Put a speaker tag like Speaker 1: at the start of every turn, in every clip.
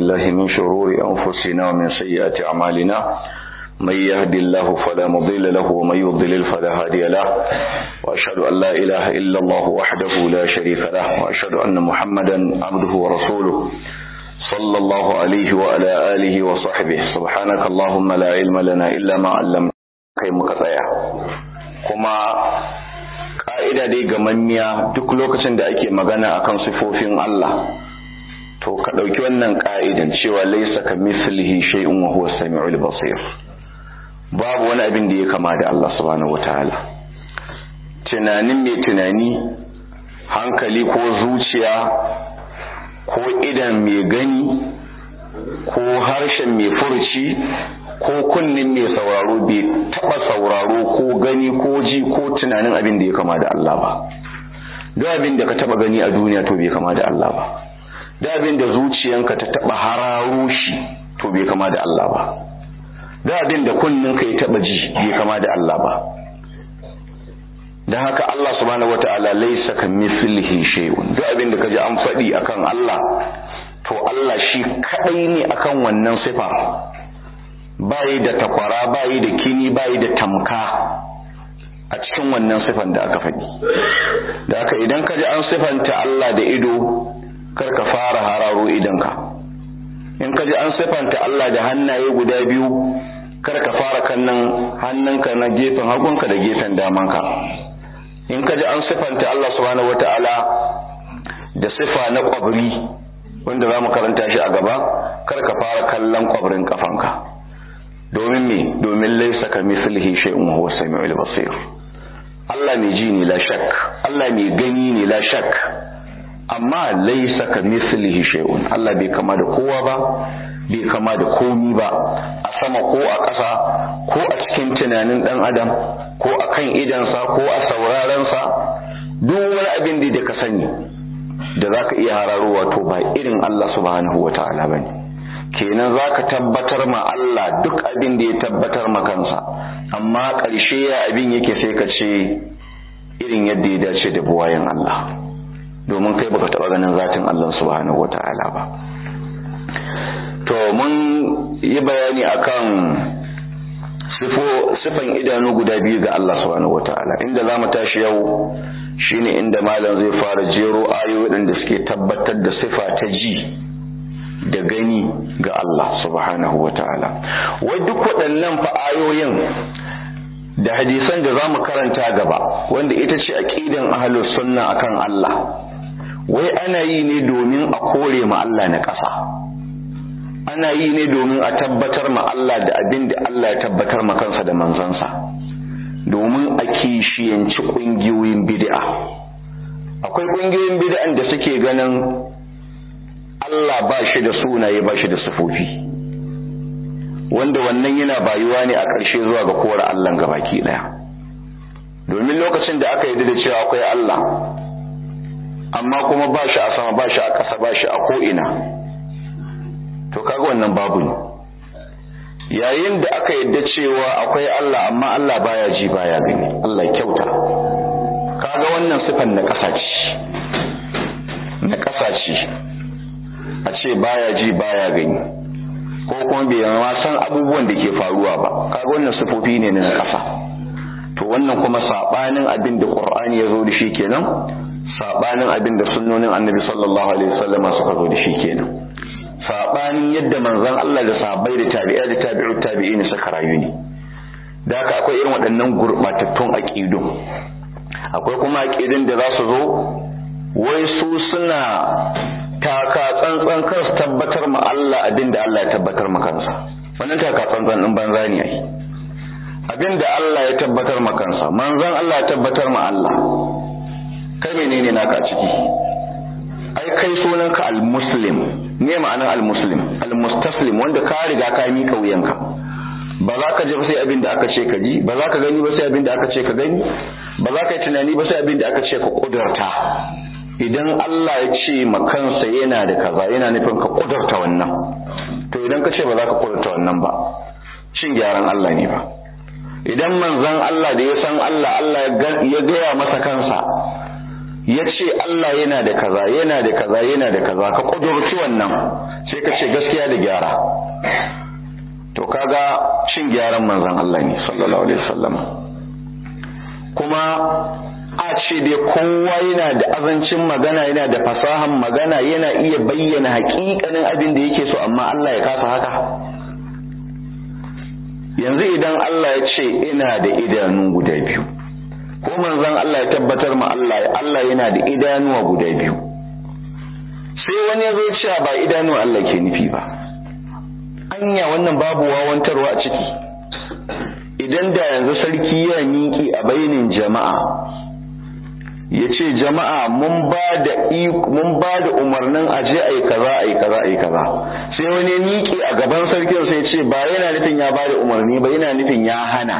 Speaker 1: بالله من شرور أنفسنا ومن سيئات أعمالنا من يهد الله فلا مضل له ومن يضلل فلا هادي له وأشهد أن لا إله إلا الله وحده لا شريك له وأشهد أن محمدا عبده ورسوله صلى الله عليه وعلى آله وصحبه سبحانك اللهم لا علم لنا إلا ما علمنا kai muka tsaya kuma ka'ida dai gamammiya duk lokacin da ake magana akan sifofin Allah to ka ɗauki wannan ka'idan cewa laisa ka mislihi shay'un wa huwa samiul basir babu wani abin da ya kama da Allah subhanahu wataala tunanin mai tunani hankali ko zuciya ko idan mai gani ko harshen mai furci ko kunnin mai sauraro bai taba sauraro ko gani ko ji ko tunanin abin da ya kama da Allah ba duk abin da ka taba gani a duniya to bai kama da Allah ba duk abin da zuciyanka ta taba hararo shi to bai kama da Allah ba duk abin da kunninka ya taba ji bai kama da Allah ba dan haka Allah subhanahu wataala laysa kamithlihi shay'un duk abin da kaji an faɗi akan Allah to Allah shi kadai ne akan wannan sifa bayi da takwara bayi da kini bayi da tamka a cikin wannan sifan da aka faɗi da haka idan ka ji an sifanta Allah da ido kar ka fara hararo idanka in ka ji an sifanta Allah da hannaye guda biyu kar ka fara kannan hannunka na gefen hagunka da gefen damanka in ka ji an sifanta Allah subhanahu wata'ala da sifa na kwabri wanda za mu karanta shi a gaba kar ka fara kallon kwabrin kafanka domin me domin laisa ka mislihi shay'un huwa samiul basir Allah mai ji ne la shak Allah mai gani ne la shak amma laisa ka mislihi shay'un Allah bai kama da kowa ba bai kama da komi ba a sama ko a ƙasa ko a cikin tunanin dan adam ko a kan idansa ko a saurarensa duk wani abin da ka sani da zaka iya hararowa to ba irin Allah subhanahu wataala bane kenan za ka tabbatar ma Allah duk abin da ya tabbatar ma kansa amma ƙarshe ya abin yake sai ka ce irin yadda ya dace da buwayen Allah domin kai baka taɓa ganin zatin Allah subhanahu wa ta'ala ba to mun yi bayani akan sifan idanu guda biyu ga Allah subhanahu wa ta'ala inda za mu tashi yau shine inda malam zai fara jero ayoyi da suke tabbatar da sifa ta ji da gani ga Allah subhanahu wa ta'ala wai duk waɗannan fa'ayoyin da hadisan da za mu karanta gaba wanda ita ce aƙidan ahlus sunna akan Allah wai ana yi ne domin a kore ma Allah na ƙasa ana yi ne domin a tabbatar ma Allah da abin da Allah ya tabbatar ma kansa da manzansa domin a kishiyanci ƙungiyoyin bid'a akwai ƙungiyoyin bid'an da suke ganin Allah ba shi da sunaye ba shi da sufofi wanda wannan yana bayuwa ne a ƙarshe zuwa ga kora Allah baki ɗaya domin lokacin da aka yi da cewa akwai Allah amma kuma ba shi a sama ba shi a ƙasa ba shi a ko'ina to kaga wannan babu ne yayin da aka yadda cewa akwai Allah amma Allah baya ji baya gani Allah kyauta kaga wannan sifan na ƙasa ce na ƙasa ce a ce baya ji baya gani ko kuma bai ma san abubuwan da ke faruwa ba kaga wannan sifofi ne na ƙasa to wannan kuma sabanin abin da Qur'ani ya zo da shi kenan sabanin abin da sunnonin Annabi sallallahu alaihi wasallama suka zo da shi kenan sabanin yadda manzon Allah da sahabbai da tabi'a da tabi'ut tabi'in suka rayu ne da haka akwai irin waɗannan gurbatattun aqidu akwai kuma aqidun da za su zo wai su suna taka tsantsan kar su tabbatar ma Allah abin da Allah ya tabbatar ma kansa wannan taka tsantsan din banza ne ai abin da Allah ya tabbatar ma kansa manzon Allah ya tabbatar ma Allah kai menene naka ciki ai kai sunanka al-muslim me ma'anar al-muslim al-mustaslim wanda ka riga ka mika wuyanka ba za ka ji ba sai abin da aka ce ka ji ba za ka gani ba sai abin da aka ce ka gani ba za ka yi tunani ba sai abin da aka ce ka kudurta idan Allah ya ce ma kansa yana da kaza yana nufin ka kudurta wannan to idan ka ce ba za ka kudurta wannan ba cin gyaran Allah ne ba idan manzon Allah da ya san Allah Allah ya gaya masa kansa ya ce Allah yana da kaza yana da kaza yana da kaza ka kudurci wannan sai ka ce gaskiya da gyara to kaga cin gyaran manzon Allah ne sallallahu alaihi wasallam kuma a ce dai kowa yana da azancin magana yana da fasahan magana yana iya bayyana hakikanin abin da yake so amma Allah ya kasa haka yanzu idan Allah ya ce ina da idanu guda biyu ko manzon Allah ya tabbatar ma Allah Allah yana da idanuwa guda biyu sai wani ya zo cewa ba idanuwa Allah ke nufi ba anya wannan babu wawantarwa a ciki idan da yanzu sarki ya miƙi a bainin jama'a ya ce jama'a mun ba da mun ba da umarnin aje ai kaza ai kaza ai kaza sai wani miƙi a gaban sarkin sai ce ba yana nufin ya ba da umarni ba yana nufin ya hana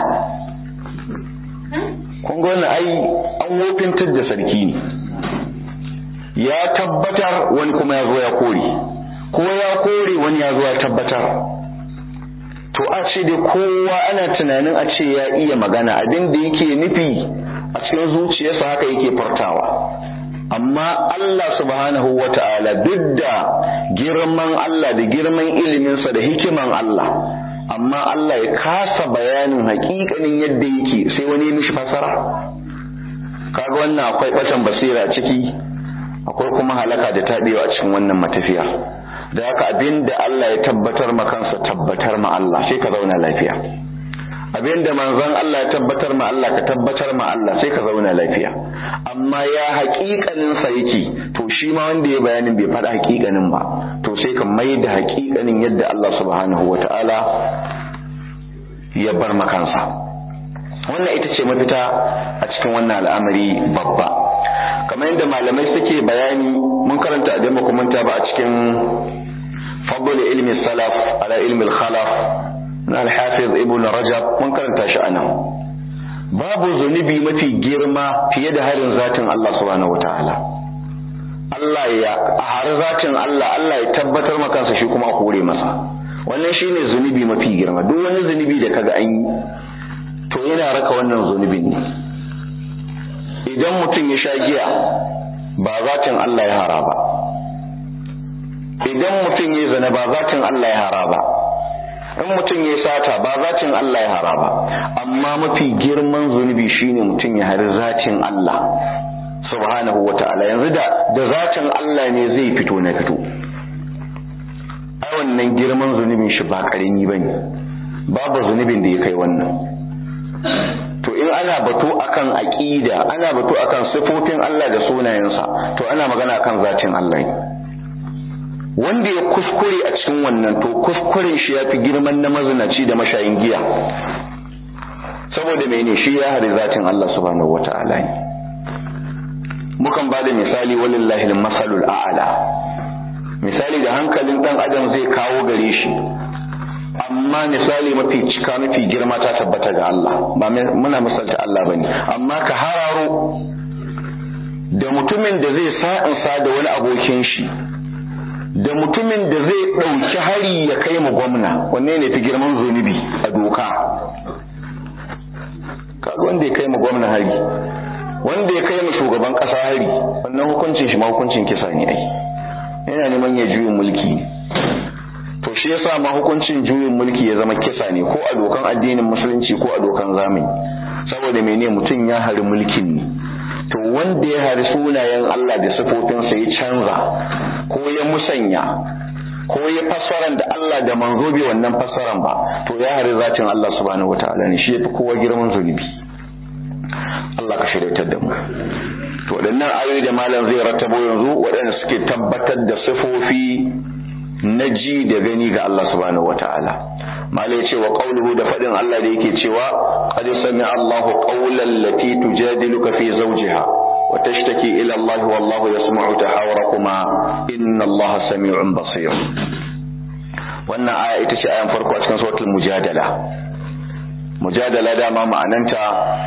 Speaker 1: kun ga wannan ai an wofintar da sarki ne ya tabbatar wani kuma ya zo ya kore ko ya kore wani ya zo ya tabbatar to a ce dai kowa ana tunanin a ce ya iya magana abin da yake nufi a cikin zuciyarsa haka yake fartawa amma Allah subhanahu wa ta'ala duk da girman Allah da girman iliminsa da hikiman Allah amma Allah ya kasa bayanin hakikanin yadda yake sai wani mishi fasara kaga wannan akwai batan basira ciki akwai kuma halaka da taɓewa a cikin wannan matafiya da haka abin da Allah ya tabbatar ma kansa tabbatar ma Allah sai ka zauna lafiya abin da manzon Allah ya tabbatar ma Allah ka tabbatar ma Allah sai ka zauna lafiya amma ya haƙiƙanin sa yake to shi ma wanda ya bayanin bai faɗa haƙiƙanin ba to sai ka mai da haƙiƙanin yadda Allah subhanahu wata'ala ya bar ma kansa wannan ita ce mafita a cikin wannan al'amari babba kamar yadda malamai suke bayani mun karanta a dama kumanta ba a cikin fadl ilmi salaf ala ilmi khalaf na al-hafiz ibn rajab mun karanta shi anan babu zunubi mafi girma fiye da harin zatin Allah subhanahu wataala Allah ya har zatin Allah Allah ya tabbatar maka kansa shi kuma a kore masa wannan shine zunubi mafi girma duk wani zunubi da kaga an yi to yana raka wannan zunubin ne idan mutum ya sha giya ba zatin Allah ya hara ba idan mutum ya zana ba zatin Allah ya hara ba in mutum ya sata ba zatin Allah ya hara ba amma mafi girman zunubi shine mutum ya hari zatin Allah subhanahu wata'ala yanzu da da zatin Allah ne zai fito na fito ai wannan girman zunubin shi ba karami bane babu zunubin da ya kai wannan to in ana batu akan aqida ana batu akan sifofin Allah da sunayensa to ana magana akan zatin Allah ne wanda ya kuskure a cikin wannan to kuskuren shi yafi girman na mazinaci da mashayin giya saboda mene shi ya hari zatin Allah subhanahu wata'ala ne mukan bada misali walillahi al-masalul a'la misali da hankalin dan adam zai kawo gare shi amma misali mafi cika mafi girma ta tabbata ga Allah ba muna misalta Allah bane amma ka hararo da mutumin da zai sa'insa da wani abokin shi da mutumin da zai ɗauki hari ya kai mu gwamna wanne ne fi girman zunubi a doka kaga wanda ya kai mu gwamna hari wanda ya kai mu shugaban ƙasa hari wannan hukuncin shi ma hukuncin kisa ne ai yana neman ya juyin mulki to shi yasa ma hukuncin juyin mulki ya zama kisa ne ko a dokan addinin musulunci ko a dokan zamani saboda mene mutum ya hari mulkin ne to wanda ya hari sunayen Allah da sifofinsa ya canza ko ya musanya ko ya fassaran da Allah da manzo bai wannan fassaran ba to ya hari zatin Allah subhanahu wataala ne shi yafi kowa girman zunubi Allah ka shiryatar da mu to waɗannan ayoyi da malam zai rattabo yanzu waɗanda suke tabbatar da sifofi na ji da gani ga Allah subhanahu wataala malai ce wa qawluhu da fadin Allah da yake cewa qad sami'a Allahu qawlan lati tujadiluka fi zawjiha wa tashtaki ila Allah wallahu yasma'u tahawurakuma inna Allah sami'un basir wannan aya ita ce ayan farko a cikin suratul mujadala mujadala dama ma'ananta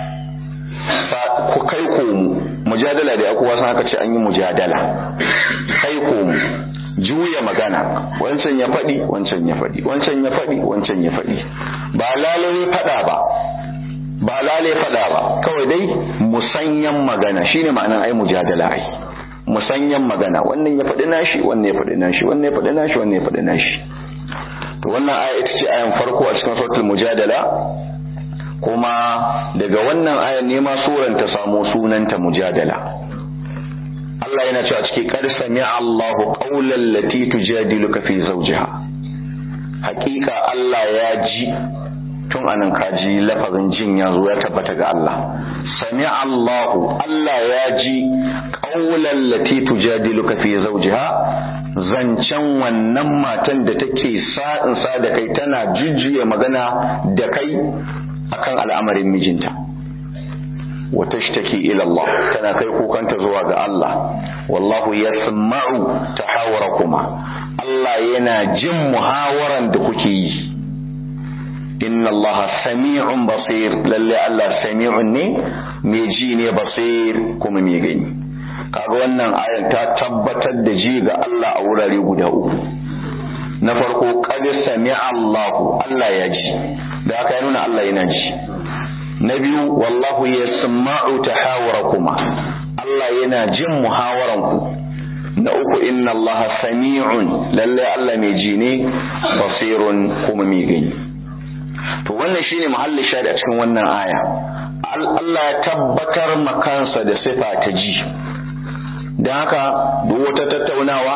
Speaker 1: ku kai komu mujadala da kowa san haka ce an yi mujadala kai komu juya magana wancan ya faɗi wancan ya faɗi wancan ya faɗi wancan ya faɗi ba lalai faɗa ba ba lale faɗa ba kawai dai musanyan magana shine ma'anar ai mujadala ai musanyan magana wannan ya faɗi nashi wannan ya faɗi nashi wannan ya faɗi nashi wannan ya faɗi nashi to wannan aya ita ce ayan farko a cikin suratul mujadala kuma daga wannan ayan ne ma suran ta samu sunanta mujadala Allah yana cewa cikin qad sami'a Allahu qawlan lati tujadiluka fi zawjiha hakika Allah ya ji tun anan kaji lafazin jin ya zo ya tabbata ga Allah sami'a Allahu Allah ya ji qawlan lati tujadiluka fi zawjiha zancen wannan matan da take sa'in sa da kai tana jujjuya magana da kai akan al'amarin mijinta wa tashtaki ila Allah tana kai kukanta zuwa ga Allah wallahu yasma'u tahawarakuma Allah yana jin muhawaran da kuke yi inna Allah sami'un basir lalle Allah sami'un ne mai ji ne basir kuma mai gani kaga wannan ayan ta tabbatar da ji ga Allah a wurare guda uku na farko qad sami'a Allah Allah ya ji da haka ya nuna Allah yana ji na biyu wallahu yasma'u tahawurakuma Allah yana jin muhawaranku na uku inna Allah sami'un lalle Allah mai ji ne basirun kuma mai gani to wannan shine mahallin shahid a cikin wannan aya Allah ya tabbatar makansa da sifa ta ji don haka duk wata tattaunawa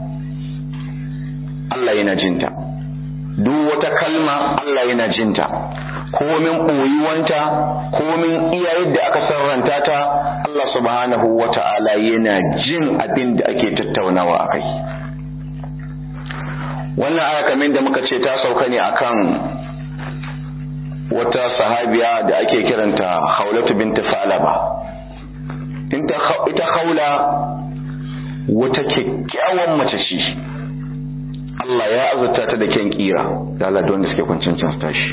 Speaker 1: Allah yana jinta duk wata kalma Allah yana jinta komin ɓoyuwanta komin iya yadda aka sarranta ta Allah subhanahu wa ta'ala yana jin abin da ake tattaunawa a kai wannan aya kamar da muka ce ta sauka ne akan wata sahabiya da ake kiranta haulatu binti falaba ita haula wata kyakkyawan mace ce Allah ya azurta ta da kyan kira da Allah da wanda suke kwancin can tashi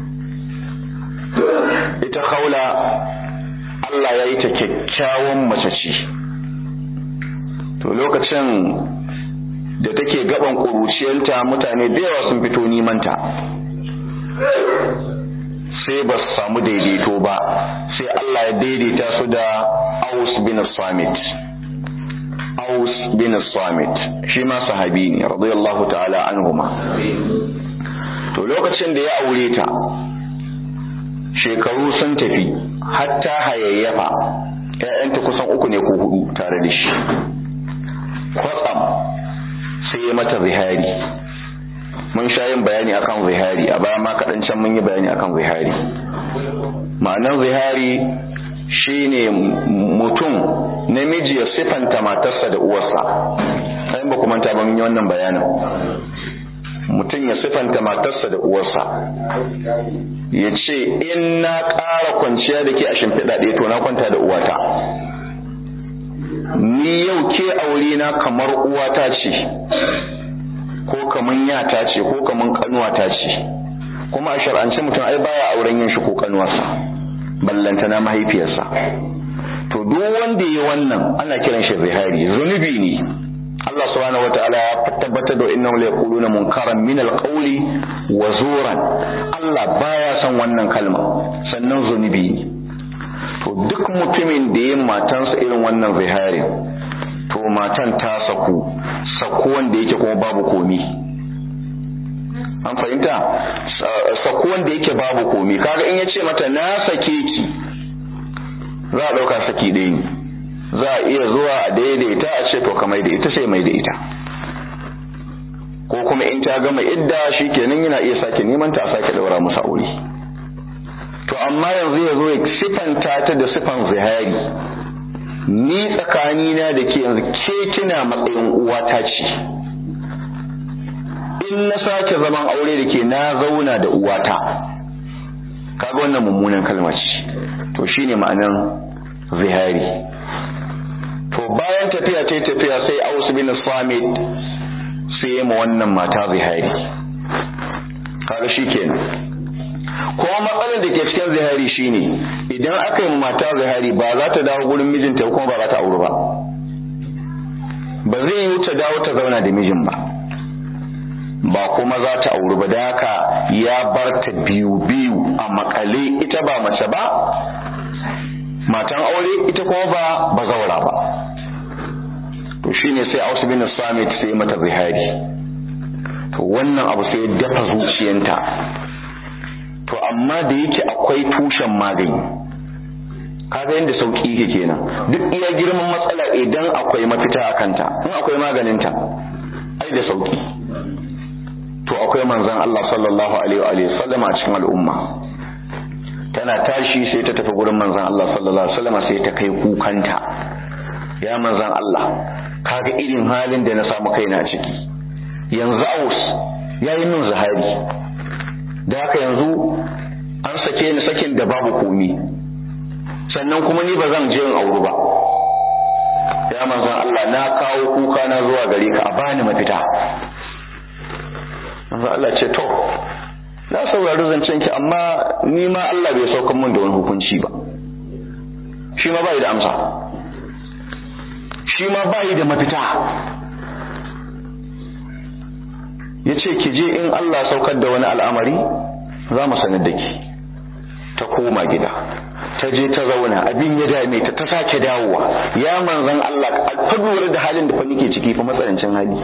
Speaker 1: ita haula Allah ya yi ta kyakkyawan mace ce to lokacin da take gaban ƙuruciyarta mutane da yawa sun fito nimanta sai ba su samu daidaito ba sai Allah ya daidaita su da Aus bin Samit Aus bin Samit shi ma sahabi ne radiyallahu ta'ala anhuma to lokacin da ya aure ta shekaru sun tafi hatta hayayyafa ƴaƴanta kusan uku ne ko hudu tare da shi kwatsam sai ya mata zihari mun sha yin bayani akan zihari a baya ma kaɗan can mun yi bayani akan zihari ma'anar zihari shine mutum namiji ya sifanta matarsa da uwarsa sai ba kuma ta ban yi wannan bayanin mutum ya sifanta matarsa da uwarsa ya ce in na ƙara kwanciya da ke a shimfiɗa ɗaya to na kwanta da uwata ni yau ke aure na kamar uwata ce ko kaman yata ce ko kaman kanuwata ce kuma a shar'ance mutum ai baya auren yin shi ko kanuwarsa ballanta na mahaifiyarsa to duk wanda ya wannan ana kiran shi zihari zunubi ne Allah subhanahu wataala ya tabbatar da innahu la yaquluna munkaran min alqawli wa zuran Allah baya son wannan kalma sannan zunubi ne to duk mutumin da ya matansa irin wannan zihari to matan ta saku sako wanda yake kuma babu komi an fahimta sako wanda yake babu komi kaga in yace mata na sake ki za a dauka saki ɗaya ne za a iya zuwa a daidaita a ce to ka mai da ita sai mai da ita ko kuma in ta gama idda shi kenan yana iya sake neman ta a sake daura musu aure to amma yanzu ya zo ya sifanta ta da sifan zihari ni tsakanina da ke yanzu ke kina matsayin uwata ce in na sake zaman aure da ke na zauna da uwata kaga wannan mummunan kalma ce to shine ma'anan zihari to bayan tafiya ta tafiya sai Aus bin Samit sai ya ma wannan mata zihari kaga shikenan kuma matsalar da ke cikin zihari shine idan aka yi mata zihari ba za ta dawo gurin mijinta kuma ba za ta auri ba ba zai yi ta dawo ta zauna da mijin ba ba kuma za ta auri ba da haka ya bar ta biyu biyu a makale ita ba mace ba matan aure ita kuma ba bazaura ba to shine sai Aus bin Samit sai mata zihari to wannan abu sai ya dafa zuciyanta to amma da yake akwai tushen magani kaga yadda sauki yake kenan duk iya girman matsala idan akwai mafita a kanta in akwai maganinta ai da sauki to akwai manzon Allah sallallahu alaihi wa sallam a cikin al'umma tana tashi sai ta tafi gurin manzon Allah sallallahu alaihi wa sallam sai ta kai kukanta ya manzon Allah kaga irin halin da na samu kaina ciki yanzu aus yayi min zahari da haka yanzu an sake ni sakin da babu komi sannan kuma ni ba zan je in auru ba ya manzon Allah na kawo kuka na zuwa gare ka a bani mafita manzon Allah ce to na saurari zancen ki amma ni ma Allah bai saukan min da wani hukunci ba shi ma bai da amsa shi ma bai da mafita ya ce ki je in Allah saukar da wani al'amari za mu sanar da ki ta koma gida ta je ta zauna abin ya dame ta ta sake dawowa ya manzan Allah ka lura da halin da fa nake ciki fa matsanancin hali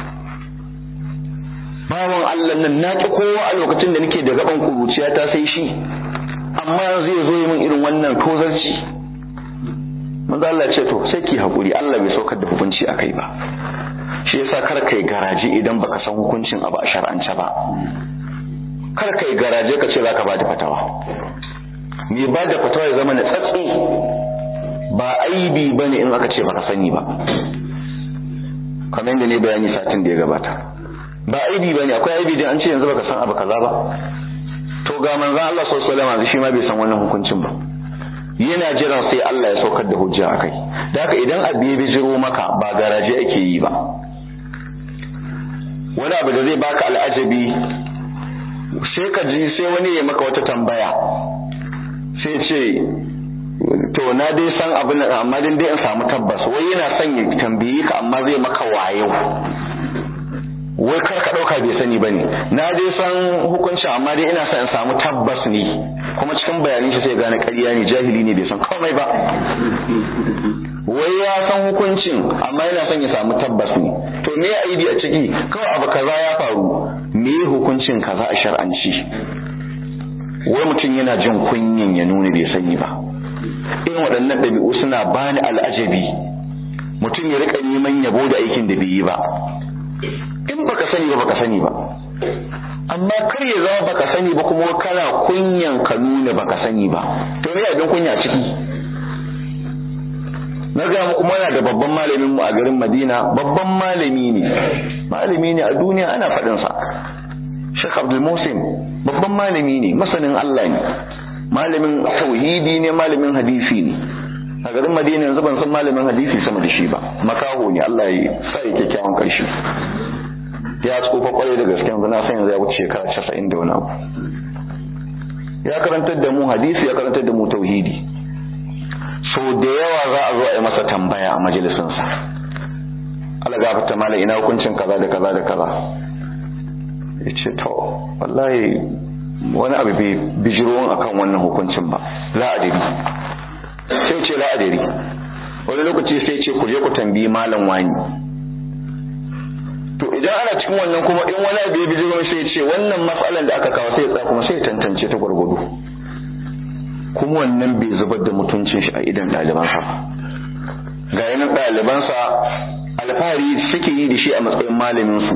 Speaker 1: bawan Allah nan na ki kowa a lokacin da nake da gaban kuruciya ta sai shi amma zai zo yi min irin wannan tozarci manzo Allah ce to sai ki hakuri Allah bai saukar da hukunci akai ba shi yasa kar kai garaje idan baka san hukuncin abu a shar'ance ba kar kai garaje ka ce zaka bada fatawa me bada fatawa ya zama na tsatsi ba aibi bane in aka ce baka sani ba kamar yadda ne bayani satin da ya gabata ba aibi bane akwai aibi dan an ce yanzu baka san abu kaza ba to ga manzon Allah sallallahu alaihi wasallam shi ma bai san wannan hukuncin ba yana jiran sai Allah ya saukar da hujja akai da haka idan abu ya bijiro maka ba garaje ake yi ba wani abu da zai baka al'ajabi sai ka ji sai wani ya maka wata tambaya sai ce to na dai san abin amma din dai in samu tabbas wai yana son ya tambaye ka amma zai maka wayo wai kar ka dauka bai sani bane na dai san hukuncin amma dai ina son in samu tabbas ne kuma cikin bayanin shi sai gane ƙarya ne jahili ne bai san komai ba wai ya san hukuncin amma yana son ya samu tabbas ne to me aibi a ciki kawai abu kaza ya faru me hukuncin kaza a shar'anci wai mutum yana jin kunyin ya nuna bai sani ba irin waɗannan ɗabi'u suna bani al'ajabi mutum ya rika neman yabo da aikin da bai yi ba in baka sani ba baka sani ba amma kar ya zama baka sani ba kuma kana kunyan ka nuna baka sani ba to me abin kunya ciki na ga muku muna da babban malamin mu a garin Madina babban malami ne malami ne a duniya ana faɗin sa Sheikh Abdul Musin babban malami ne masanin Allah ne malamin tauhidi ne malamin hadisi ne a garin Madina yanzu ban san malamin hadisi sama da shi ba makaho ne Allah ya sa ya kyakkyawan karshe ya tsufa kwarai da gaske yanzu na san yanzu ya wuce shekara 90 da wani abu ya karantar da mu hadisi ya karantar da mu tauhidi so da yawa za a zo a yi masa tambaya a majalisinsa Allah gafarta mala ina hukuncin kaza da kaza da kaza ya ce to wallahi wani abu bai bijiro akan wannan hukuncin ba za a dari sai ce la a dari wani lokaci sai ce ku je ku tambayi malam wani to idan ana cikin wannan kuma in wani abu ya bijiro sai ce wannan matsalan da aka kawo sai ya tsaya kuma sai ya tantance ta gwargwado kuma wannan bai zubar da mutuncin shi a idan ɗalibansa ga yanar ɗalibansa alfahari suke yi da shi a matsayin malaminsu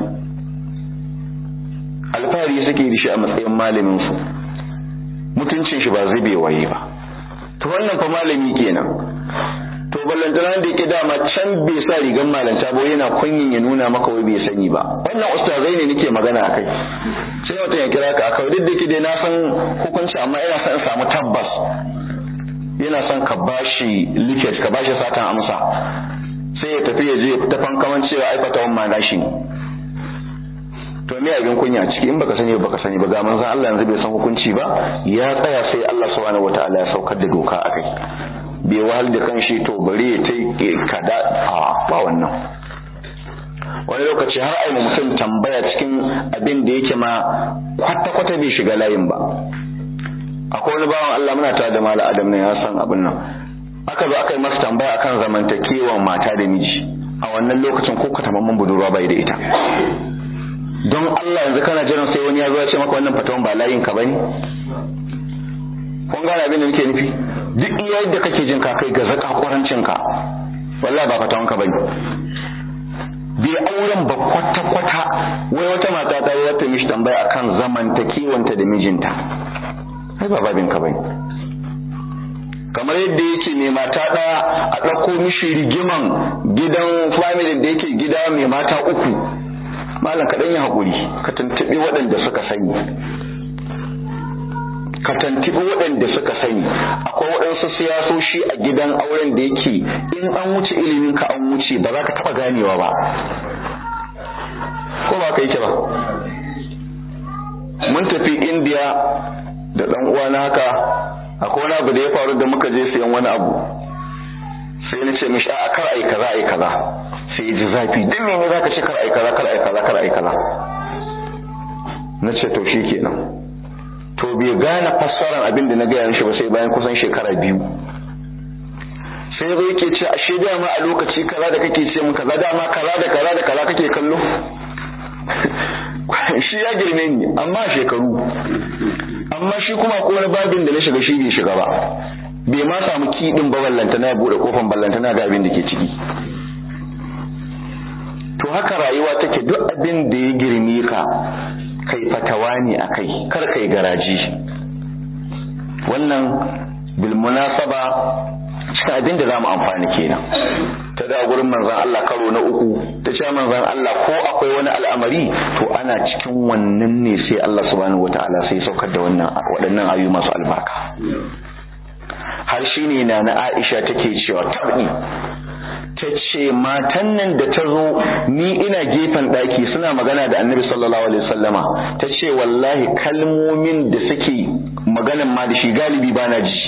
Speaker 1: alfahari suke yi da shi a matsayin malaminsu mutuncin shi ba zube waye ba to wannan fa malami kenan to ballantana da yake dama can bai sa rigan malanta ba yana kunyin ya nuna maka wai bai sani ba wannan ustazai ne nake magana akai sai mutum ya kira ka aka duk da yake dai na san hukunci amma ina son in samu tabbas yana son ka bashi liket ka bashi satan amsa sai ya tafi ya je ta fankaman cewa ai fatawan ma gashi ne to me abin kunya ciki in baka sani ba baka sani ba ga manzon Allah yanzu bai san hukunci ba ya tsaya sai Allah subhanahu wataala ya saukar da doka akai bai wahal da kanshi to bari ya tai kada a ba wannan wani lokaci har ai mutum tambaya cikin abin da yake ma kwata-kwata bai shiga layin ba akwai wani bawan Allah muna tare da mala adam ne ya san abin nan aka zo aka yi masa tambaya akan zamantakewan mata da miji a wannan lokacin ko ka tamamman budurwa bai da ita don Allah yanzu kana jiran sai wani ya zo ya ce maka wannan fatawan ba layin ka bane kun gane abin da nake nufi duk iya yadda kake jin ka kai ga zaka kwarancin ka wallahi ba fatawan ka bane bai auren ba kwata kwata wai wata mata ta yi wata mishi tambaya akan zamantakewanta da mijinta ai ba babin ka bane kamar yadda yake mai mata ɗaya a ɗauko mishi rigiman gidan family da yake gida mai mata uku malam kaɗan ya haƙuri ka tuntuɓi waɗanda suka sani ka tuntuɓi waɗanda suka sani akwai waɗansu siyasoshi a gidan auren da yake in an wuce ilimin ka an wuce ba za ka taɓa ganewa ba ko ba ka yake ba mun tafi indiya da ɗan uwana haka akwai wani abu da ya faru da muka je sayan wani abu sai na ce mishi a kar ai kaza ai kaza sai ji zafi dan me ne zaka ce kar ai kaza kar ai kaza kar ai kaza na ce to shikenan to bai gane fassarar abin da na gaya mishi ba sai bayan kusan shekara biyu sai zai yake ce ashe dama a lokaci kaza da kake ce min kaza dama kaza da kaza da kaza kake kallo shi ya girme ni amma shekaru amma shi kuma ko wani babin da na shiga shi bai shiga ba bai ma samu kiɗin ba ballanta na buɗe kofan ballanta na ga abin da ke ciki to haka rayuwa take duk abin da ya girme ka kai fatawa ne a kai kar kai garaji wannan bil munasaba cikin abin da za mu amfani kenan ta da gurin manzan Allah karo na uku ta ce manzan Allah ko akwai wani al'amari to ana cikin wannan ne sai Allah subhanahu wata'ala sai saukar da wannan waɗannan ayoyi masu albarka har shine na na Aisha take cewa tabi ta ce matan nan da ta zo ni ina gefen ɗaki suna magana da annabi sallallahu alaihi wasallama ta ce wallahi kalmomin da suke maganan ma da shi galibi bana ji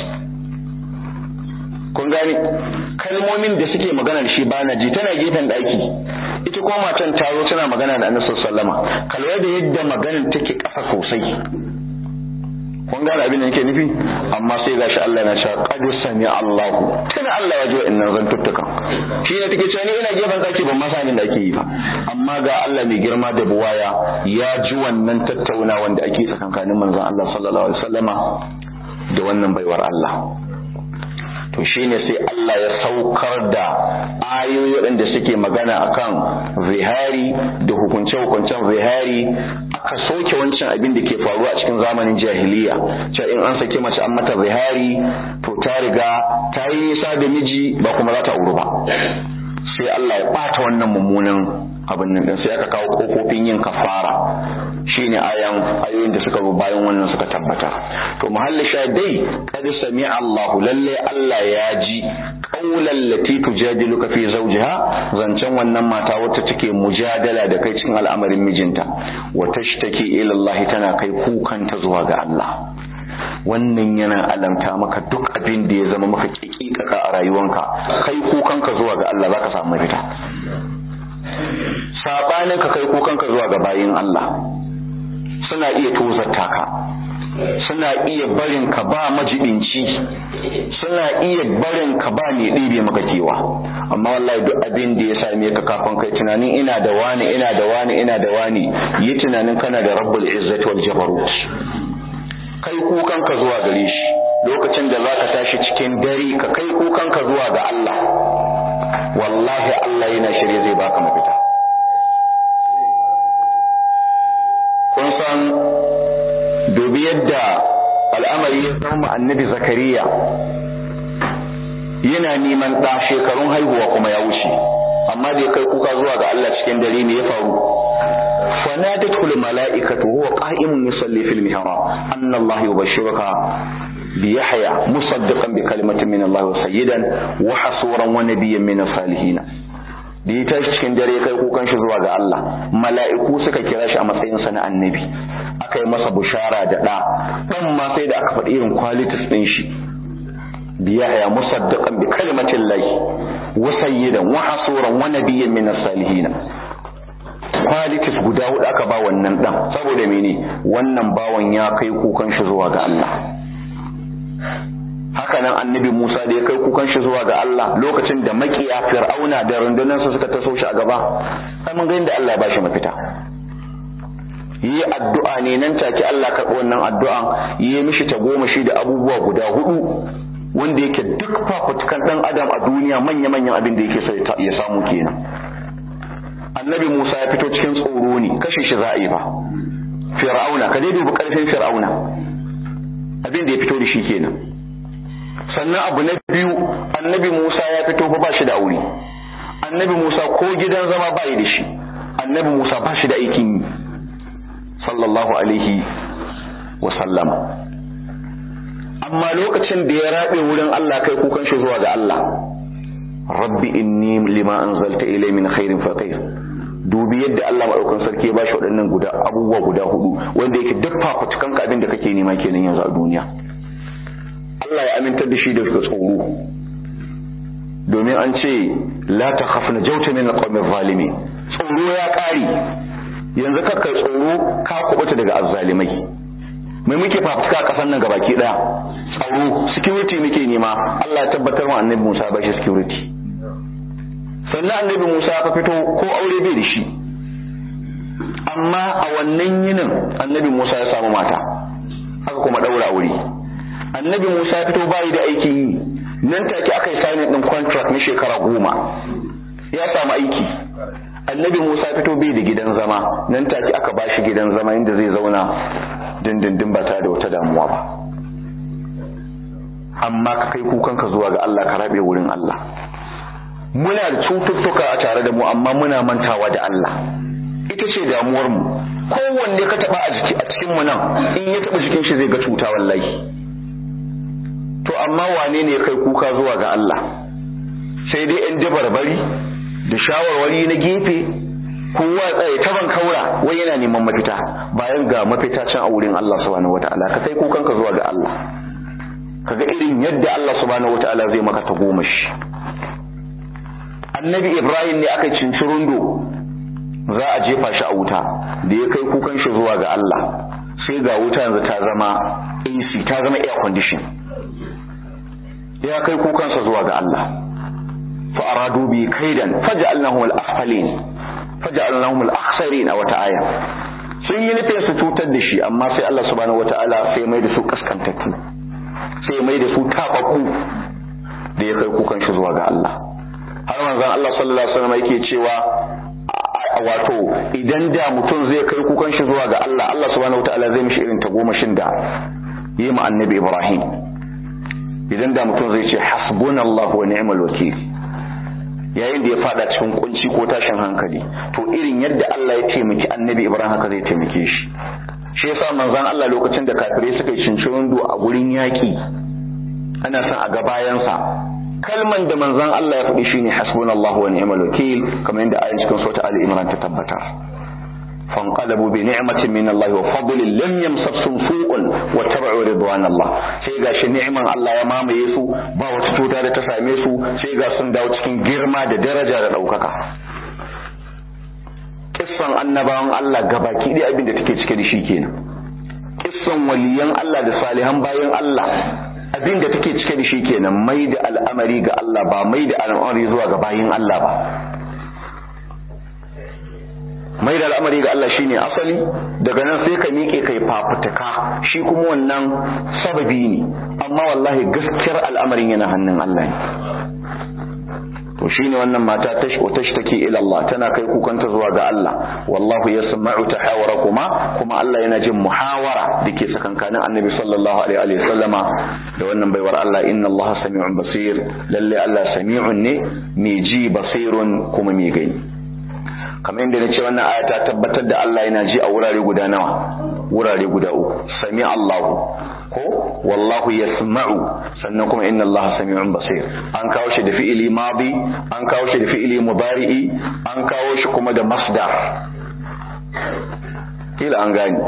Speaker 1: kun gane kalmomin da suke magana da shi ba na ji tana gefen daki ita kuma matan ta zo tana magana da annabi sallama kalwa da yadda maganar take ƙasa sosai kun gane abin da yake nufi amma sai gashi Allah na cewa qad sami Allah tana Allah ya ji wa'annan zantuttukan shi ne take cewa ni ina gefen daki ban masa da ake yi ba amma ga Allah mai girma da buwaya ya ji wannan tattaunawa da ake tsakankanin manzon Allah sallallahu alaihi wasallama da wannan baiwar Allah to shine sai Allah ya saukar da ayoyi waɗanda suke magana akan zihari da hukunce-hukuncen zihari aka soke wancan abin da ke faruwa a cikin zamanin jahiliya cewa in an sake mace an mata zihari to ta riga ta yi nisa da miji ba kuma za ta auru ba sai Allah ya ɓata wannan mummunan abin nan sai aka kawo kofofin yin kafara shine ayan ayoyin da suka zo bayan wannan suka tabbata to muhalli dai kad sami Allah lalle Allah ya ji qaulan lati tujadiluka fi zawjiha zancen wannan mata wacce take mujadala da kai cikin al'amarin mijinta wa tashtaki ila Allah tana kai kukanta zuwa ga Allah wannan yana alamta maka duk abin da ya zama maka kikikaka a rayuwanka kai kukanka zuwa ga Allah zaka samu mafita sabanin ka kai kukanka zuwa ga bayin Allah suna iya tozarta ka suna iya barin ka ba majibinci suna iya barin ka ba mai ɗebe maka kewa amma wallahi duk abin da ya same ka kafin kai tunanin ina da wani ina da wani ina da wani yi tunanin kana da rabbul izzati wal jabarut kai kukan ka zuwa gare shi lokacin da zaka tashi cikin dare ka kai kukan ka zuwa ga Allah wallahi Allah yana shirye zai baka mafita kun san dubi yadda al'amari ya zama annabi zakariya yana neman ɗa shekarun haihuwa kuma ya wuce amma da ya kai kuka zuwa ga Allah cikin dare ne ya faru fanadatu al mala'ikatu huwa qa'imun yusalli fil mihrab anna Allah yubashshiruka bi yahya musaddiqan bi kalimatin min Allah wa sayyidan wa hasuran wa nabiyyan min salihin da ya tashi cikin dare kai kukan shi zuwa ga Allah mala'iku suka kira shi a matsayin sa na annabi aka yi masa bushara da ɗa ɗan ma sai da aka faɗi irin qualities ɗin shi biyaya musaddiqan bi kalimatin lahi wa sayyidan wa hasuran wa nabiyyan min salihin qualities guda hudu aka ba wannan dan saboda mene wannan bawan ya kai kukan shi zuwa ga Allah hakanan annabi Musa da ya kai kukan shi zuwa ga Allah lokacin da makiya fir'auna da rundunansa suka taso shi a gaba sai mun ga inda Allah ya bashi mafita yi addu'a ne nan take Allah karɓi wannan addu'an yi mishi ta goma shi da abubuwa guda hudu wanda yake duk fafutukan dan adam a duniya manya-manyan abin da yake so ya samu kenan annabi Musa ya fito cikin tsoro ne kashe shi za'a yi ba fir'auna ka dai dubi karfin fir'auna abin da ya fito da shi kenan sannan abu na biyu annabi Musa ya fito fa ba shi da aure annabi Musa ko gidan zama ba da shi annabi Musa ba shi da aikin yi sallallahu alaihi wa sallama amma lokacin da ya rabe wurin Allah kai kukan shi zuwa ga Allah rabbi inni lima anzalta ilay min khairin faqir dubi yadda Allah madaukakin sarki ya bashi waɗannan guda abubuwa guda hudu wanda yake duk fafutukan ka abin da kake nema kenan yanzu a duniya Allah ya amintar da shi da tsoro domin an ce la takhafna jawta min alqawmi zalimin tsoro ya kare yanzu kakka tsoro ka kubuta daga azzalimai mai muke fafutuka a kasan nan gabaki daya tsaro security muke nema Allah ya tabbatar wa annabi Musa ba shi security sannan annabi Musa ya fito ko aure bai da shi amma a wannan yinin annabi Musa ya samu mata haka kuma daura aure annabi Musa ya fito bayi da aikin yi nan take aka yi signing din contract na shekara goma ya samu aiki annabi Musa fito bai da gidan zama nan take aka ba shi gidan zama inda zai zauna dindindin ba tare da wata damuwa ba amma ka kai kukanka zuwa ga Allah ka rabe wurin Allah muna da cututtuka a tare da mu amma muna mantawa da Allah ita ce damuwar mu kowanne ka taba a jiki a cikin mu nan in ya taba jikin shi zai ga cuta wallahi to amma wane ne ya kai kuka zuwa ga Allah sai dai yan dabarbari da shawarwari na gefe kowa tsaye taban kaura wai yana neman mafita bayan ga mafita can a wurin Allah subhanahu wataala ka kai kukan ka zuwa ga Allah kaga irin yadda Allah subhanahu wataala zai maka ta goma shi annabi Ibrahim ne aka cinci rundo za a jefa shi a wuta da ya kai kukan shi zuwa ga Allah sai ga wuta yanzu ta zama AC ta zama air condition ya kai kukansa zuwa ga Allah فأرادوا به كيدا فجعلناهم الأسفلين فجعلناهم الأخسرين أو تعالى sun yi nufin su cutar da shi amma sai Allah subhanahu wataala sai mai da su kaskantattu sai mai da su tababbu da ya kai kukan shi zuwa ga Allah har manzon Allah sallallahu alaihi wasallam yake cewa wato idan da mutum zai kai kukan shi zuwa ga Allah Allah subhanahu wataala zai mishi irin tagomashin da yi ma annabi Ibrahim idan da mutum zai ce hasbunallahu wa ni'mal wakil yayin da ya fada cikin kunci ko tashin hankali to irin yadda Allah ya taimaki annabi Ibrahim haka zai taimake shi shi yasa manzon Allah lokacin da kafirai suka yi cincirin a gurin yaki ana son a ga bayansa kalman da manzon Allah ya faɗi shine hasbunallahu wa ni'mal wakil kamar yadda ayin cikin sura Ali Imran ta tabbatar فانقلبوا بنعمة من الله وفضل لم يمسسهم سوء واتبعوا رضوان الله sai ga shi ni'iman Allah ya mamaye su ba wata cuta da ta same su sai ga sun dawo cikin girma da daraja da ɗaukaka kissan annabawan Allah gabaki ɗaya abin da take cike da shi kenan kissan waliyan Allah da salihan bayan Allah abin da take cike da shi kenan mai da al'amari ga Allah ba mai da al'amari zuwa ga bayin Allah ba mai da al'amari ga Allah shine asali daga nan sai ka miƙe kai fafutuka shi kuma wannan sababi ne amma wallahi gaskiyar al'amarin yana hannun Allah ne to shine wannan mata tashi tashi take ila Allah tana kai kukanta zuwa ga Allah wallahu yasma'u tahawarakuma kuma Allah yana jin muhawara dake sakankanin Annabi sallallahu alaihi wa sallama da wannan baiwar Allah inna Allah sami'un basir lalle Allah sami'un ne mai ji basirun kuma mai gani kamar yadda nace wannan aya ta tabbatar da Allah yana ji a wurare guda nawa wurare guda uku sami Allahu ko wallahu yasma'u sannan kuma inna Allah sami'un basir an kawo shi da fi'ili madi an kawo shi da fi'ili mudari'i an kawo shi kuma da masdar kila an gani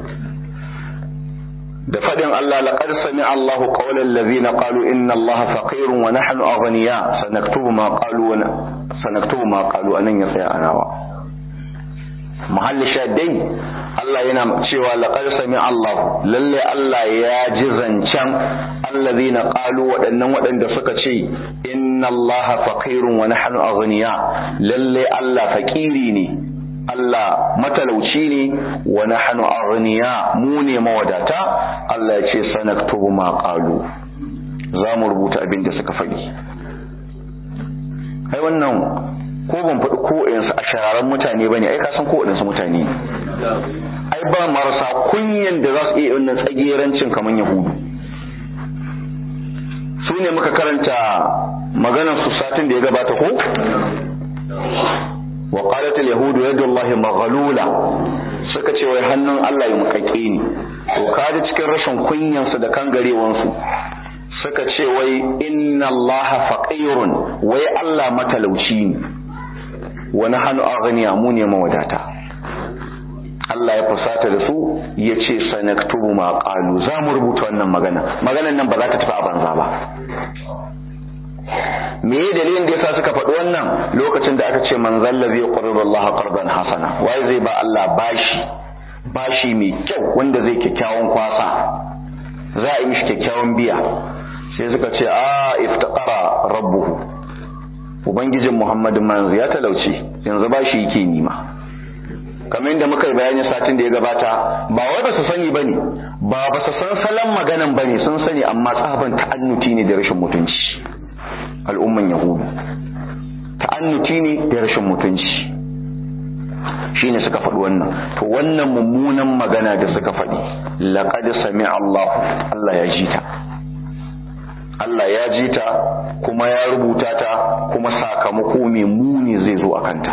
Speaker 1: da fadin Allah laqad sami'a Allah qawla allazina qalu inna Allah faqirun wa nahnu aghniya sanaktubu ma qalu wa sanaktubu ma qalu anan ya tsaya anawa mahalli shaddai Allah yana cewa laqad sami Allah lalle Allah ya ji zancen allazina qalu waɗannan waɗanda suka ce inna Allah faqirun wa nahnu aghniya lalle Allah faqiri ne Allah matalauci ne wa nahnu aghniya mu ne mawadata Allah ya ce sanaktubu ma qalu za mu rubuta abin da suka faɗi ai wannan ko ban faɗi ko yansu a shahararren mutane bane ai ka san ko waɗansu mutane ai ba marasa kunyan da za su iya wannan tsagerancin kamar yahudu su ne muka karanta maganar su satin da ya gabata ko wa qalat al yahudu yadullahi maghlula suka ce wai hannun Allah ya mukakke ni to kaji cikin rashin kunyan su da kangarewan su suka ce wai inna Allah faqirun wai Allah matalauci ne wa nahnu aghniya mu ne mawadata Allah ya fusata da su ya ce sanaktubu ma qalu za mu rubuta wannan magana maganan nan ba za ta tafi a banza ba me ye dalilin da yasa suka faɗi wannan lokacin da aka ce man zallazi yuqridu Allah qardan hasana wai zai ba Allah bashi bashi mai kyau wanda zai kyakkyawan kwasa za a yi mishi kyakkyawan biya sai suka ce a iftaqara rabbuhu ubangijin Muhammadin manzo ya talauce yanzu bashi yake nima kamar yadda muka yi bayani satin da ya gabata ba wai ba su sani bane ba ba su san salon maganan bane sun sani amma tsaban ta'annuti ne da rashin mutunci al'umman yahudu ta'annuti ne da rashin mutunci shine suka faɗi wannan to wannan mummunan magana da suka faɗi laqad sami'a Allah Allah ya ji ta Allah ya ji ta kuma ya rubuta ta kuma sakamako mai muni zai zo a kanta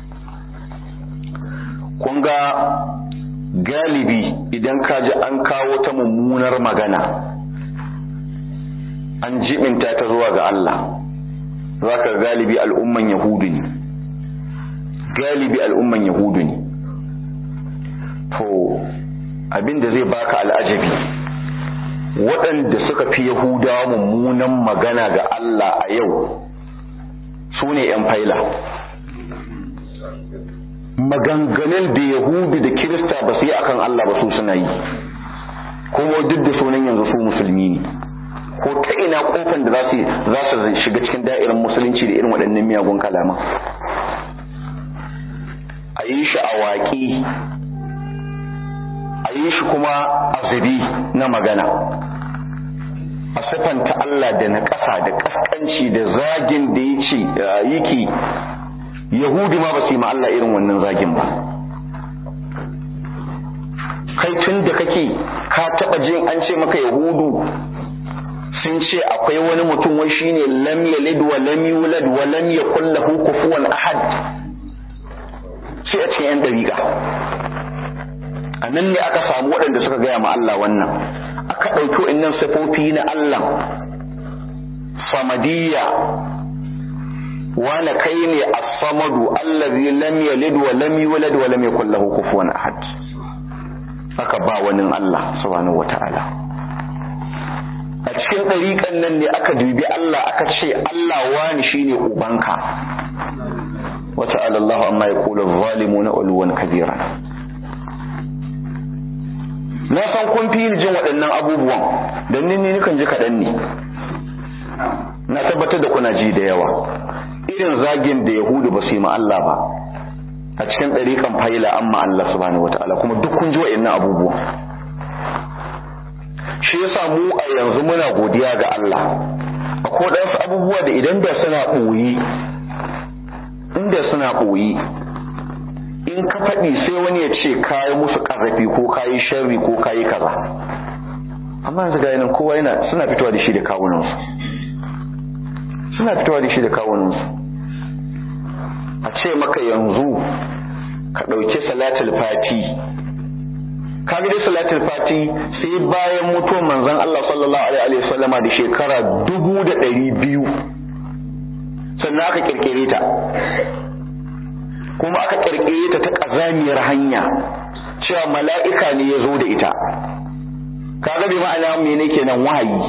Speaker 1: kun ga galibi idan ka ji an kawo ta mummunar magana an jibinta ta zuwa ga Allah za ka galibi al'umman yahudu ne galibi al'umman yahudu ne to abinda zai baka al'ajabi waɗanda suka fi yahudawa mummunan magana ga Allah a yau su ne ‘yan faila maganganun da yahudu da kirista ba su yi akan Allah ba su suna yi kuma duk da sunan yanzu su musulmi ne ko ta ina kofan da za su za su shiga cikin da'irar musulunci da irin waɗannan miyagun kalaman a yi shi a waƙi a yi shi kuma azabi na magana a siffanta Allah da na ƙasa da ƙasƙanci da zagin da ya ce yake Yahudi ma ba su yi ma Allah irin wannan zagin ba. Kai tun da kake ka taɓa jin an ce maka Yahudu sun ce akwai wani mutum wai shine lam yalid wa lam yulad wa lam yakul lahu kufuwan ahad. Sai a cikin 'yan dariƙa. A nan ne aka samu waɗanda suka gaya ma Allah wannan. Aka ɗauki wa'innan sifofi na Allah. Samadiyya wani kai ne as-samadu allazi lam yalid wa lam yulad wa lam yakul lahu kufuwan ahad aka ba wani Allah subhanahu wata'ala a cikin ɗariƙan nan ne aka dubi Allah aka ce Allah wani shine ubanka wa ta'ala Allah amma yaqulu adh-dhalimuna ulwan kabira na san kun fi jin waɗannan abubuwan don ni ni kan ji kaɗan ne na tabbatar da kuna ji da yawa irin zagin da yahudu ba su yi ma Allah ba a cikin ɗariƙan faila amma Allah subhanahu wataala kuma duk kun ji wa'annan abubuwa shi yasa mu a yanzu muna godiya ga Allah akwai waɗansu abubuwa da idan da suna ɓoyi inda suna ɓoyi in ka faɗi sai wani ya ce kayi musu ƙarrafi ko kayi sharri ko kayi kaza amma yanzu ga nan kowa yana suna fitowa da shi da kawunansu suna fitowa da shi da kawunansu a ce maka yanzu ka ɗauki salatul fati ka ga dai salatul fati sai bayan mutuwar manzon Allah sallallahu alaihi wa sallama da shekara dubu da ɗari biyu sannan aka kirkire ta kuma aka kirkire ta ta ƙazamiyar hanya cewa mala'ika ne ya zo da ita kaga bai ma'ana mene kenan wahayi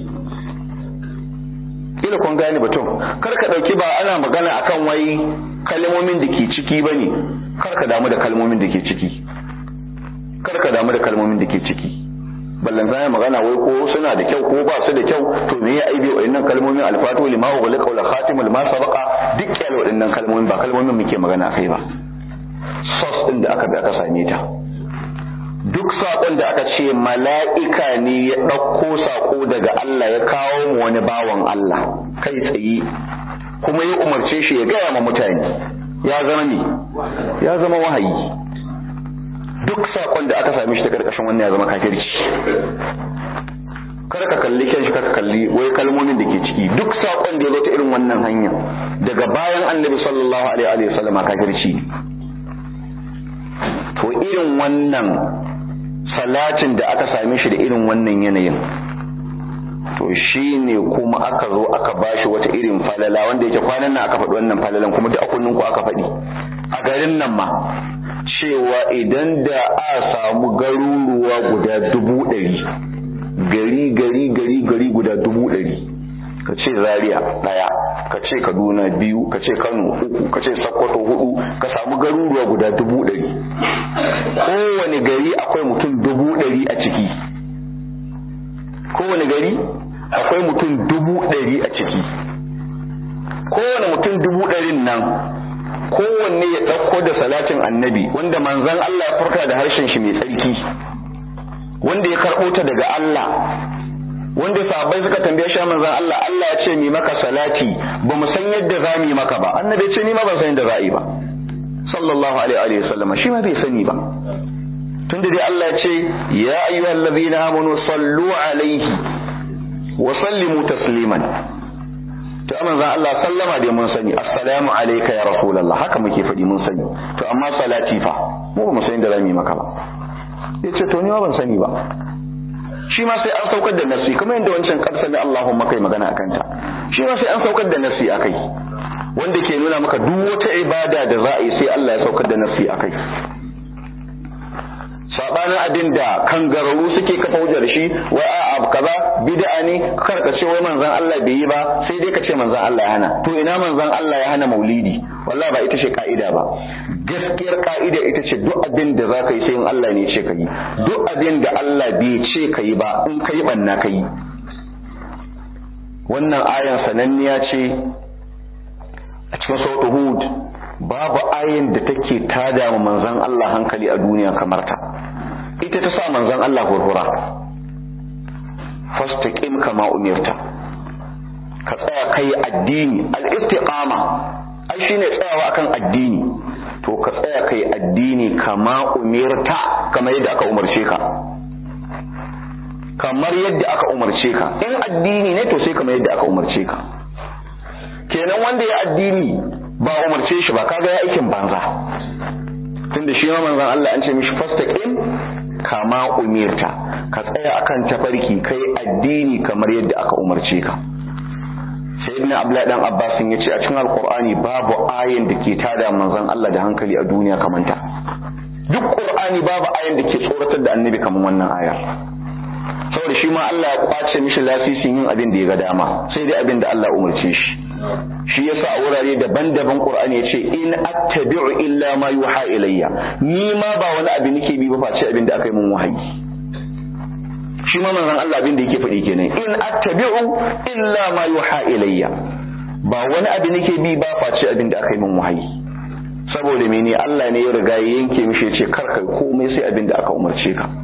Speaker 1: kila kun gane batun kar ka dauki ba ana magana akan wai kalmomin da ke ciki bane kar ka damu da kalmomin da ke ciki kar ka damu da kalmomin da ke ciki ballan zai magana wai ko suna da kyau ko ba su da kyau to me ya aibe wayannan kalmomin alfatu lima wa ghalaqa wal khatimul ma sabaqa duk kyal wayannan kalmomin ba kalmomin muke magana kai ba sos din da aka bi aka same ta duk saƙon da aka ce mala'ika ne ya ɗauko saƙo daga Allah ya kawo mu wani bawan Allah kai tsaye kuma ya umarce shi ya gaya ma mutane ya zama ne ya zama wahayi duk saƙon da aka same shi ta ƙarƙashin wannan ya zama kafirci kar ka kalli kyan shi ka kalli wai kalmomin da ke ciki duk saƙon da ya zo ta irin wannan hanya daga bayan annabi sallallahu alaihi wa sallam kafirci to irin wannan salatin da aka same shi da irin wannan yanayin to shi ne kuma aka zo aka bashi wata irin falala wanda yake kwanan nan aka faɗi wannan falalan kuma duk a kullun ku aka faɗi a garin nan ma cewa idan da a samu garuruwa guda dubu ɗari gari gari gari gari guda dubu ɗari ka ce zaria ɗaya ka ce kaduna biyu ka ce kano uku ka ce sokoto hudu ka samu garuruwa guda dubu ɗari kowane gari akwai mutum dubu ɗari a ciki kowane gari akwai mutum dubu ɗari a ciki kowane mutum dubu ɗarin nan kowanne ya ɗauko da salatin annabi wanda manzan Allah ya furta da harshen shi mai tsarki wanda ya karɓo ta daga Allah wanda sahabbai suka tambaye shi manzan Allah Allah ya ce mi maka salati ba mu san yadda za mu yi maka ba annabi ya ce ni ma ban san yadda za a yi ba sallallahu alaihi wa sallam shi ma bai sani ba tunda dai Allah ya ce ya ayyuhal ladhina amanu sallu alaihi wa sallimu tasliman to manzon Allah sallama dai mun sani assalamu alayka ya rasulullah haka muke faɗi mun sani to amma salati fa mu ba mu sani da zamu yi maka ba yace to ni ma ban sani ba shi ma sai an saukar da nasi kamar yadda wancan karsa ne Allahumma kai magana akan ta shi ma sai an saukar da nasi akai wanda ke nuna maka duk wata ibada da za a yi sai Allah ya saukar da nasi akai sabanin abin da kangararru suke kafa hujjar shi wai a abu kaza bid'a ne kar ka ce wai manzon Allah bai yi ba sai dai ka ce manzon Allah ya hana to ina manzon Allah ya hana maulidi wallahi ba ita ce ka'ida ba gaskiyar ka'ida ita ce duk abin da za ka yi sai in Allah ne ce ka yi duk abin da Allah bai ce ka yi ba in ka yi banna ka yi wannan ayan sananniya ce a cikin sautu hud babu ayin da take tada wa manzon Allah hankali a duniya kamar ta ita ta sa manzon Allah hurhura fastaqim kama umirta ka tsaya kai addini al-istiqama ai shine tsayawa akan addini to ka tsaya kai addini kama umirta kamar yadda aka umarce ka kamar yadda aka umarce ka in addini ne to sai kamar yadda aka umarce ka kenan wanda ya addini ba umarce shi ba kaga ya aikin banza tunda shi ma manzon Allah an ce mishi fastaqim kama umirta ka tsaya akan tafarki kai addini kamar yadda aka umarce ka sayyidina abdullahi dan abbas ya ce a cikin alqur'ani babu ayin da ke tada manzon Allah da hankali a duniya kamar ta duk qur'ani babu ayin da ke tsoratar da annabi kamar wannan ayar saboda shi ma Allah ya kwace mishi lasisin yin abin da ya ga dama sai dai abin da Allah umarce shi shi yasa a wurare daban-daban Qur'ani yace in attabi'u illa ma yuha ilayya ni ma ba wani abu nake bi ba face abin da aka yi mun wahayi shi ma manzon Allah abin da yake faɗi kenan in attabi'u illa ma yuha ilayya ba wani abu nake bi ba face abin da aka yi mun wahayi saboda mene Allah ne ya riga ya yanke mishi yace kar kai komai sai abin da aka umarce ka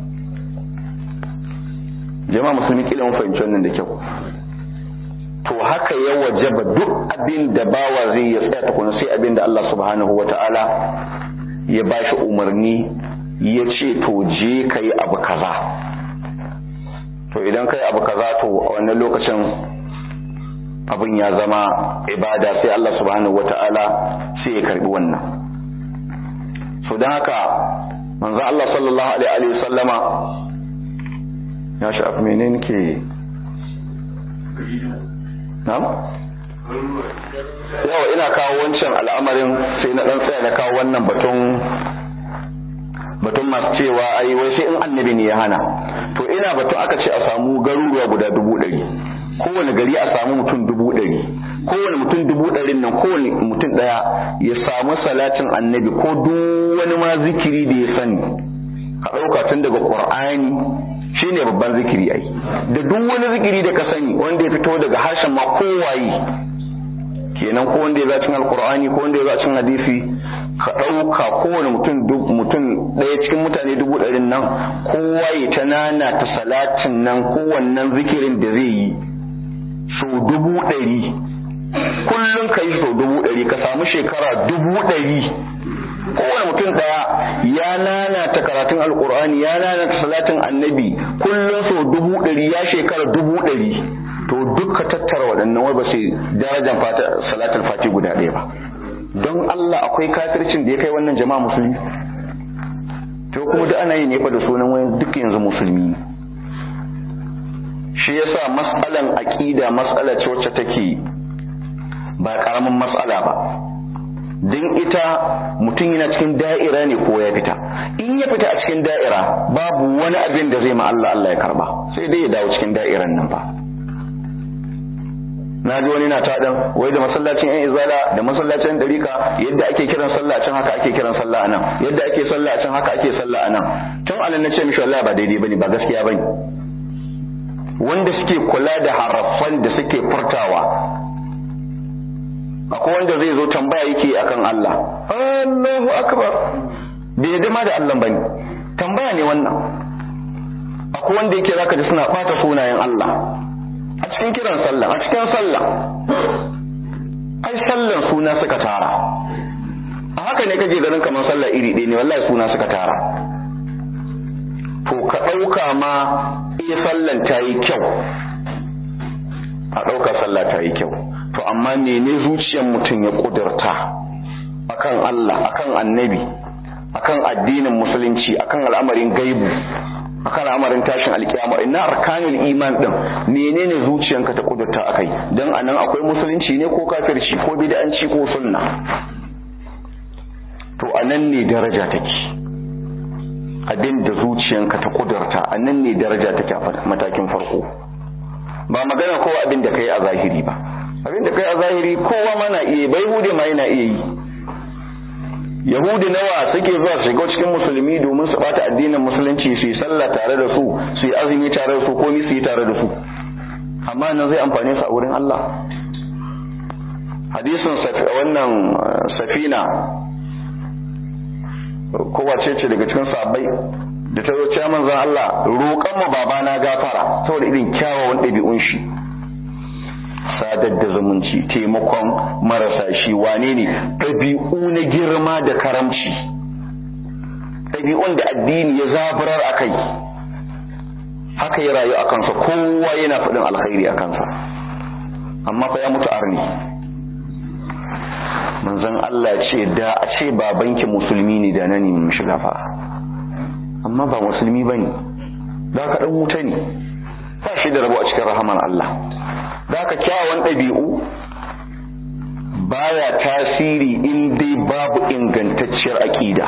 Speaker 1: jama'a musulmi kila mun fahimci wannan da kyau to haka ya wajaba duk abin da bawa zai ya tsaya tukuna sai abin da Allah subhanahu wa ta'ala ya ba shi umarni ya ce to je ka yi abu kaza to idan ka yi abu kaza to a wannan lokacin abin ya zama ibada sai Allah subhanahu wa ta'ala sai ya karbi wannan so don haka manzo Allah sallallahu alaihi wa sallama ya shafi menene ke na'am yawa ina kawo wancan al'amarin sai na dan tsaya na kawo wannan batun batun masu cewa ai wai sai in annabi ne ya hana to ina batun aka ce a samu garuruwa guda dubu ɗari kowane gari a samu mutum dubu ɗari kowane mutum dubu ɗarin nan kowane mutum ɗaya ya samu salatin annabi ko duk wani ma zikiri da ya sani ka ɗauka tun daga ƙur'ani shine babban zikiri ai da duk wani zikiri da ka sani wanda ya fito daga harshen ma kowaye kenan ko wanda ya zacin alƙur'ani ko wanda ya zacin hadisi ka ɗauka kowane mutum mutum ɗaya cikin mutane dubu ɗarin nan kowa ya ta nana ta salatin nan kowannen zikirin da zai yi sau dubu ɗari kullum ka yi sau dubu ɗari ka samu shekara dubu ɗari kowane mutum ɗaya ya nana ta karatun alkur'ani ya nana ta salatin annabi kullum sau dubu ɗari ya shekara dubu ɗari to duk ka tattara waɗannan wai ba sai darajar salatin fati guda ɗaya ba don Allah akwai kafircin da ya kai wannan jama'a musulmi to kuma duk ana yi ne fa da sunan wani duk yanzu musulmi shi yasa mas'alan aqida mas'ala ce wacce take ba karamin mas'ala ba don ita mutum yana cikin da'ira ne ko ya fita in ya fita a cikin da'ira babu wani abin da zai ma Allah Allah ya karba sai dai ya dawo cikin da'iran nan ba na ji wani na taɗan wai da masallacin yan izala da masallacin dariƙa yadda ake kiran sallah a can haka ake kiran sallah a nan yadda ake sallah a can haka ake sallah a nan tun anan na ce mishi wallahi ba daidai bane ba gaskiya bane wanda suke kula da harafan da suke furtawa akwai wanda zai zo tambaya yake akan Allah Allahu akbar bai yadda ma da Allah bane tambaya ne wannan akwai wanda yake zaka ji suna bata sunayen Allah a cikin kiran sallah a cikin sallah ai sallan suna suka tara a haka ne kaje ganin kamar sallah iri ɗaya ne wallahi suna suka tara to ka ɗauka ma iya sallan ta yi kyau a ɗauka sallah ta yi kyau to amma mene zuciyar mutum ya ƙudurta akan Allah akan annabi akan addinin musulunci akan al'amarin gaibu akan al'amarin tashin alkiyama ina arkanul iman din menene zuciyanka ta kudurta akai dan anan akwai musulunci ne ko kafirci ko bid'anci ko sunna to anan ne daraja take abin da zuciyanka ta kudurta anan ne daraja take a matakin farko ba magana kowa abin da kai a zahiri ba abin da kai a zahiri kowa ma na iya bai hude ma yana iya yi yahudi nawa suke zuwa su shiga cikin musulmi domin su bata addinin musulunci su yi sallah tare da su su yi azumi tare da su ko su yi tare da su amma nan zai amfane su a wurin Allah hadisin wannan safina ko wace ce daga cikin sahabbai da ta zo ce manzon Allah roƙan mu babana gafara saboda irin kyawawan ɗabi'un shi sadar da zumunci taimakon marasa shi wane ne ɗabi'u na girma da karamci ɗabi'un da addini ya zaburar a kai haka ya rayu a kansa kowa yana faɗin alkhairi a kansa amma fa ya mutu arni manzon Allah ce da a ce babanki musulmi ne da nan ne shiga fa amma ba musulmi bane da ka dan wuta ne ba shi da rabo a cikin rahaman Allah da ka kyawawan ɗabi'u baya tasiri in dai babu ingantacciyar aƙida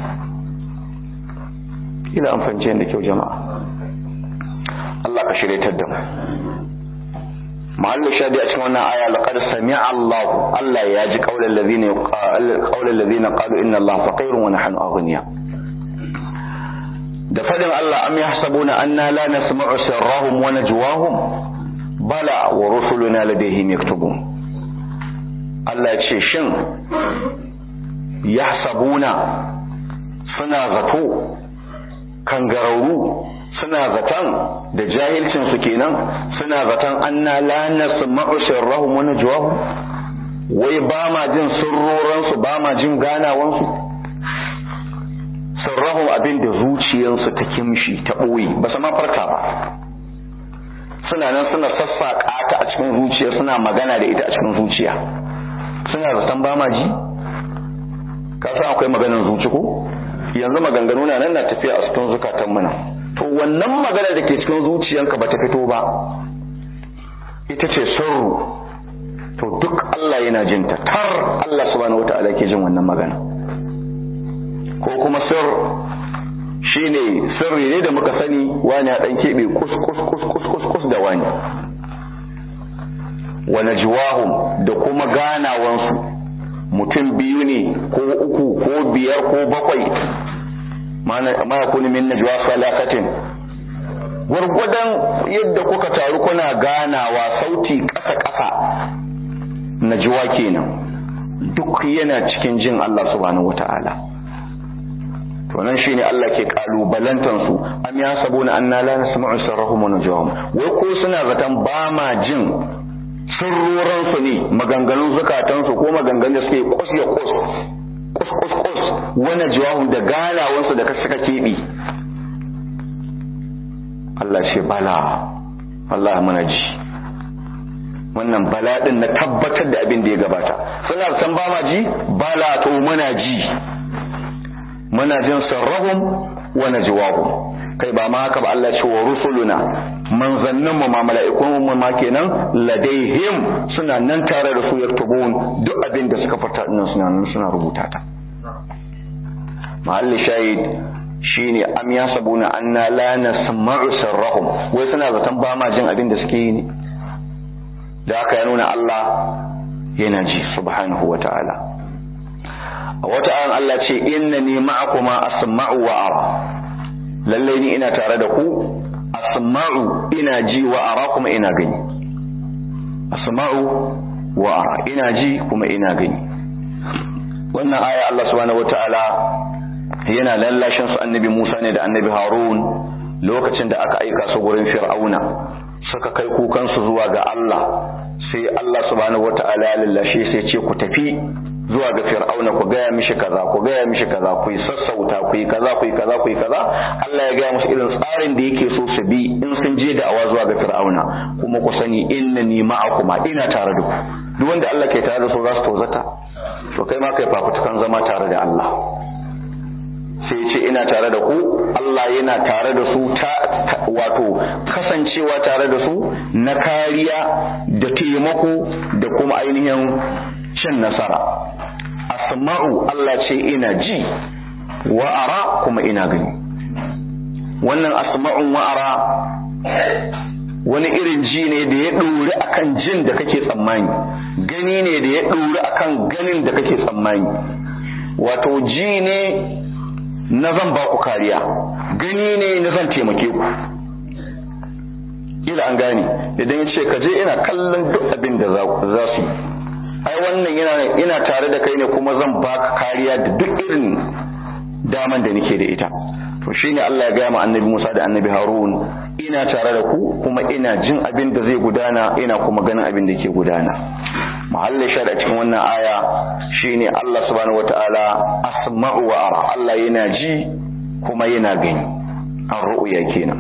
Speaker 1: ina amfance da kyau jama'a Allah ka shiryatar da mu mahallu shadi a cikin wannan aya laqad sami'a Allah Allah ya ji qaulal ladina qaulal ladina qalu inna Allah faqirun wa nahnu aghniya da fadin Allah am yahsabuna anna la nasma'u sirrahum wa najwahum bala wa rusuluna ladayhim yaktubun Allah ya ce shin yahsabuna suna zato kangararru suna zaton da jahilcin su kenan suna zaton anna la nasma'u sirrahum wa najwahum wai ba ma jin sirroran su ba ma jin ganawan su sirrahum abin da zuciyarsu ta kimshi ta boye ba su ma farka ba suna nan suna sassaƙa ta a cikin zuciya suna magana da ita a cikin zuciya suna zaton ba ma ji ka san akwai maganar zuci ko yanzu maganganu na nan na tafiya a cikin zukatan mu to wannan magana da ke cikin zuciyanka ba ta fito ba ita ce sirru to duk Allah yana jin ta tar Allah subhanahu wata'ala ke jin wannan magana ko kuma sir shine sirri ne da muka sani wani a dan kebe kus kus kus kus kus kus da wani wa najwahum da kuma ganawansu mutum biyu ne ko uku ko biyar ko bakwai ma yakunu min najwa salakatin gwargwadon yadda kuka taru kuna ganawa sauti ƙasa-ƙasa najwa kenan duk yana cikin jin Allah subhanahu wata'ala to nan shine Allah ke kalubalantar su am ya sabuna anna la nasma'u sirrahum wa najwahum wai ko suna zaton ba ma jin sirroran su ne maganganun zakatan su ko maganganun da suke kus ya kus kus kus kus wa najwahum da ganawan su da suka kebi Allah ce bala Allah muna ji wannan bala din na tabbatar da abin da ya gabata suna san ba ma ji bala to muna ji muna jin sarrahum wa najwahum kai ba ma haka ba Allah ce wa rusuluna manzannin mu ma mala'ikun mu ma kenan ladaihim suna nan tare da su yaktubun duk abin da suka fata din suna nan suna rubuta ta mahalli shahid shine am yasabuna anna la nasma'u sirrahum wai suna zaton ba ma jin abin da suke yi ne da aka ya nuna Allah yana ji subhanahu wa ta'ala a wata ayan Allah ce inna ni ma'akuma asma'u wa ara lallai ni ina tare da ku asma'u ina ji wa ara kuma ina gani asma'u wa ara ina ji kuma ina gani wannan aya Allah subhanahu wa ta'ala yana lallashin su annabi Musa ne da annabi Harun lokacin da aka aika su gurin Fir'auna suka kai kukansu zuwa ga Allah sai Allah subhanahu wata'ala ya lallashe sai ce ku tafi zuwa ga fir'auna ku gaya mishi kaza ku gaya mishi kaza ku yi sassauta ku yi kaza ku yi kaza ku yi kaza Allah ya gaya musu irin tsarin da yake so su bi in sun je da awa zuwa ga fir'auna kuma ku sani innani ma'akuma ina tare da ku duk wanda Allah ke tare da su za su tozata to kai ma kai fafutukan zama tare da Allah sai ce ina tare da ku Allah yana tare da su ta wato kasancewa tare da su na kariya da taimako da kuma ainihin cin nasara asma'u Allah ce ina ji wa ara kuma ina gani wannan asma'un wa ara wani irin ji ne da ya ɗori akan jin da kake tsammani gani ne da ya ɗori akan ganin da kake tsammani wato ji ne na zan ba ku kariya gani ne na zan taimake ku ila an gane idan ya ce ka je ina kallon duk abin da za su yi ai wannan yana ina tare da kai ne kuma zan baka kariya da duk irin daman da nake da ita to shine Allah ya gaya ma annabi Musa da annabi Harun ina tare da ku kuma ina jin abin da zai gudana ina kuma ganin abin da ke gudana mahallin shar a cikin wannan aya shine Allah subhanahu wataala asma'u wa ara Allah yana ji kuma yana gani ar-ru'ya kenan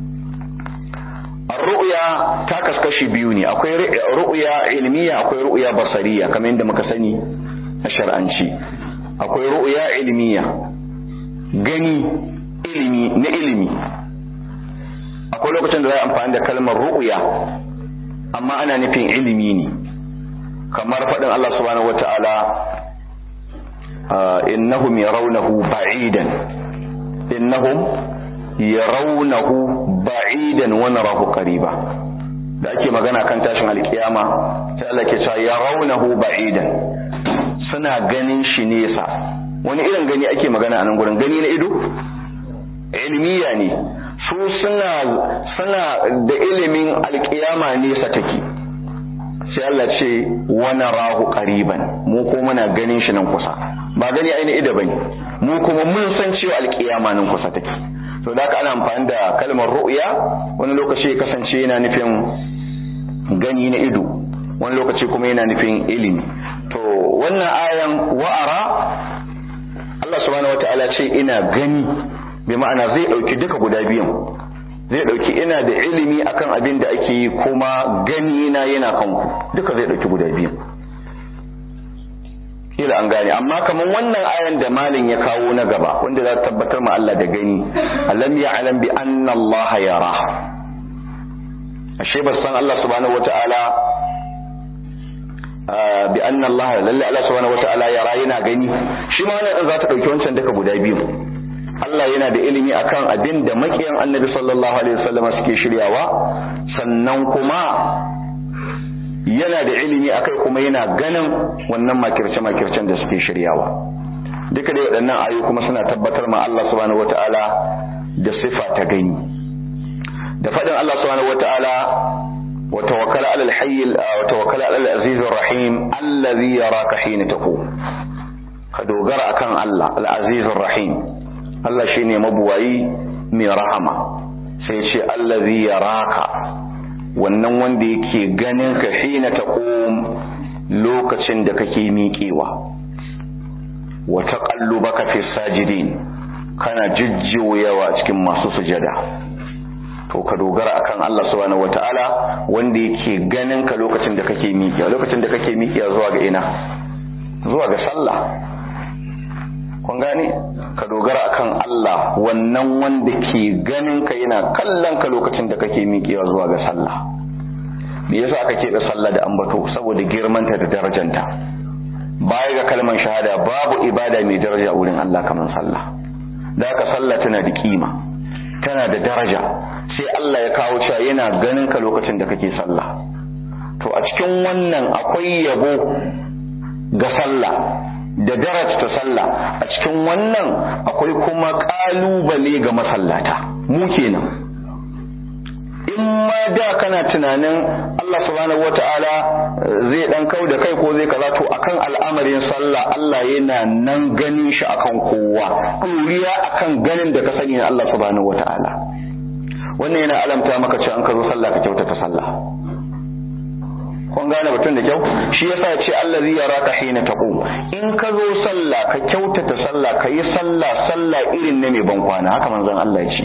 Speaker 1: ar-ru'ya ta kaskashi biyu ne akwai ru'ya ilmiya akwai ru'ya basariya kamar yadda muka sani a shar'anci akwai ru'ya ilmiya gani ilimi na ilimi akwai lokacin da za a amfani da kalmar ru'ya amma ana nufin ilimi ne kamar faɗin Allah subhanahu wata'ala innahum yarawnahu ba'idan innahum yarawnahu ba'idan wa narahu qariba da ake magana kan tashin alkiyama sai Allah ke cewa yarawnahu ba'idan suna ganin shi nesa wani irin gani ake magana a nan gurin gani na ido ilmiya ne su suna suna da ilimin alkiyama nesa take sai Allah ce wani rahu qariban mu ko muna ganin shi nan kusa ba gani aini ido bane mu kuma mun san cewa alkiyama nan kusa take to da ana amfani da kalmar ru'ya wani lokaci kasance yana nufin gani na ido wani lokaci kuma yana nufin ilimi to wannan ayan wa'ara Allah subhanahu wataala ce ina gani bi ma'ana zai dauki duka guda biyan zai dauki ina da ilimi akan abin da ake yi kuma gani na yana kanku duka zai dauki guda biyan kila an gane amma kaman wannan ayan da malin ya kawo na gaba wanda za ta tabbatar ma Allah da gani alam ya'lam bi anna Allah yara ashe ba san Allah subhanahu wataala bi anna Allah lalle Allah subhanahu wataala yara yana gani shi ma wannan za ta dauki wancan duka guda biyu Allah yana da ilimi akan abin da makiyan Annabi sallallahu alaihi wasallam suke shiryawa sannan kuma yana da ilimi akai kuma yana ganin wannan makirce-makircen da suke shiryawa duka dai waɗannan ayoyi kuma suna tabbatar ma Allah subhanahu wata'ala da sifa ta gani da faɗin Allah subhanahu wata'ala wa tawakkal 'ala al-hayy wa tawakkal 'ala al-aziz ar-rahim alladhi yaraka hina taqum ka dogara akan Allah al-aziz ar-rahim Allah shine mabuwayi mai rahama sai ce alladhi yaraka wannan wanda yake ganin ka hina taqum lokacin da kake miƙewa wa taqallubaka fi sajidin kana jujjuyawa cikin masu sujada to ka dogara akan Allah subhanahu wataala wanda yake ganin ka lokacin da kake miƙewa lokacin da kake miƙewa zuwa ga ina zuwa ga sallah kun gane ka dogara akan Allah wannan wanda ke ganin ka yana kallon ka lokacin da kake miƙewa zuwa ga sallah me yasa aka keɓe sallah da ambato saboda girmanta da darajanta baya ga kalman shahada babu ibada mai daraja wurin Allah kamar sallah da haka sallah tana da kima tana da daraja sai Allah ya kawo cewa yana ganin ka lokacin da kake sallah to a cikin wannan akwai yabo ga sallah da darajta sallah a cikin wannan akwai kuma kalubale ga masallata mu kenan in ma da kana tunanin Allah subhanahu wata'ala zai dan kau da kai ko zai kaza to akan al'amarin sallah Allah yana nan ganin shi akan kowa ɗuriya akan ganin da ka sani na Allah subhanahu wata'ala wannan yana alamta maka cewa an ka zo sallah ka kyautata sallah kun gane batun da kyau shi yasa ce Allah zai yara ka hina taqum in ka zo sallah ka kyautata sallah ka yi sallah sallah irin na mai ban kwana haka manzon Allah ya ce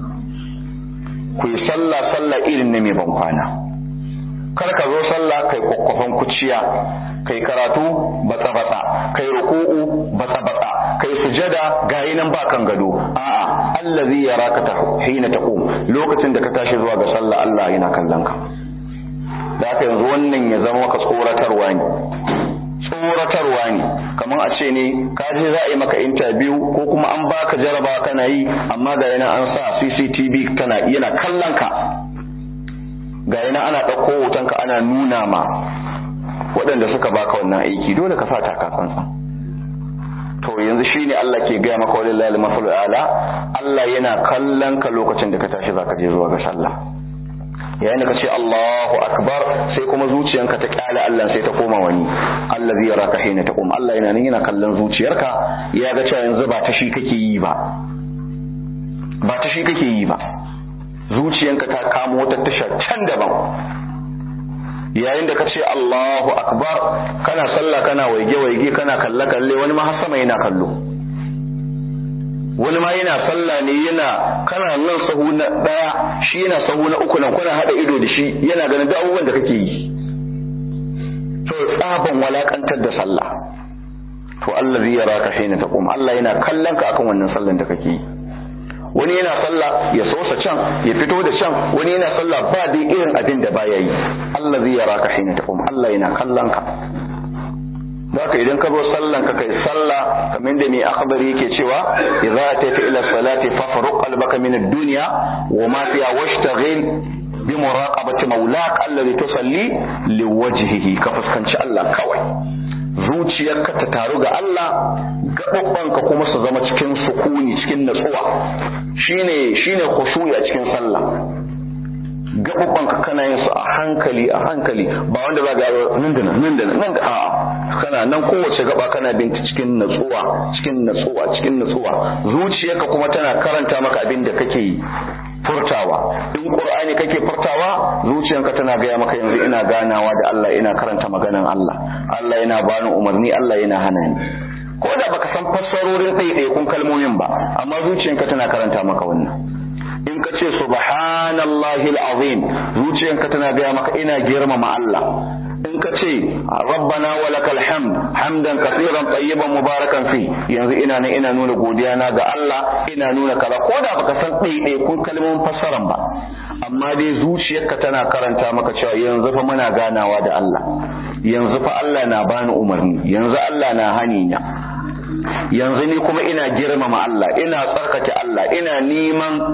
Speaker 1: ku yi sallah sallah irin na mai ban kwana kar ka zo sallah kai kwakwafan kuciya kai karatu batsa batsa kai ruku'u batsa batsa kai sujada gayi nan ba kan gado a'a allazi yaraka ta hina taqum lokacin da ka tashi zuwa ga sallah Allah yana kallon ka da haka yanzu wannan ya zama maka tsoratarwa ne tsoratarwa ne kamar a ce ne ka je za a yi maka interview ko kuma an baka jaraba kana yi amma ga yana an sa CCTV kana yana kallon ka ga yana ana ɗauko hoton ka ana nuna ma waɗanda suka baka wannan aiki dole ka sa takasansa to yanzu shine Allah ke gaya maka walillahi al ala Allah yana kallon ka lokacin da ka tashi zaka je zuwa ga sallah yayin da ka ce Allahu akbar sai kuma zuciyanka ta kyale Allah sai ta koma wani Allah zai yaraka hina taqum Allah yana nan yana kallon zuciyarka ya ga cewa yanzu ba ta shi kake yi ba ba ta shi kake yi ba zuciyanka ta kamo wata tasha can daban yayin da ka ce Allahu akbar kana sallah kana waige waige kana kalle kalle wani ma har sama yana kallo wani ma yana sallah ne yana kana nan sahu na daya shi yana sahu na uku nan kuna hada ido da shi yana ganin duk abubuwan da kake yi to tsaban walakantar da sallah to Allah zai yara ka hina taqum Allah yana kallon ka akan wannan sallan da kake yi wani yana sallah ya sosa can ya fito da can wani yana sallah ba dai irin abin da baya yi Allah zai yara ka hina taqum Allah yana kallon ka Zaka idan ka zo sallan ka kai sallah kamar da mai akhbari yake cewa idza atayta ila salati fafruq qalbaka min ad-dunya wa ma fiha washtaghil bi muraqabati mawlak alladhi tusalli liwajhihi ka fuskanci Allah kawai zuciyarka ta taru ga Allah gaɓaɓɓanka kuma su zama cikin sukuni cikin natsuwa shine shine khushu'i a cikin sallah gaɓaɓɓanka kana yin su a hankali a hankali ba wanda ba ga nan da nan nan da nan da a'a kana nan kowace gaba kana binta cikin natsuwa cikin natsuwa cikin natsuwa zuciyarka kuma tana karanta maka abin da kake furtawa in qur'ani kake furtawa zuciyarka tana gaya maka yanzu ina ganawa da Allah ina karanta maganan Allah Allah yana bani umarni Allah yana hana ni ko da baka san fassarorin ɗaiɗaikun kalmomin ba amma zuciyarka tana karanta maka wannan in ka ce subhanallahi alazim zuciyanka tana gaya maka ina girmama Allah in ka ce rabbana walakal hamd hamdan kaseeran tayyiban mubarakan fi yanzu ina nan ina nuna godiya na ga Allah ina nuna kaza ko da baka san ɗaiɗai kun kalmomin fassaran ba amma dai zuciyarka tana karanta maka cewa yanzu fa muna ganawa da Allah yanzu fa Allah na bani umarni yanzu Allah na hani na yanzu ni kuma ina girmama Allah ina tsarkake Allah ina neman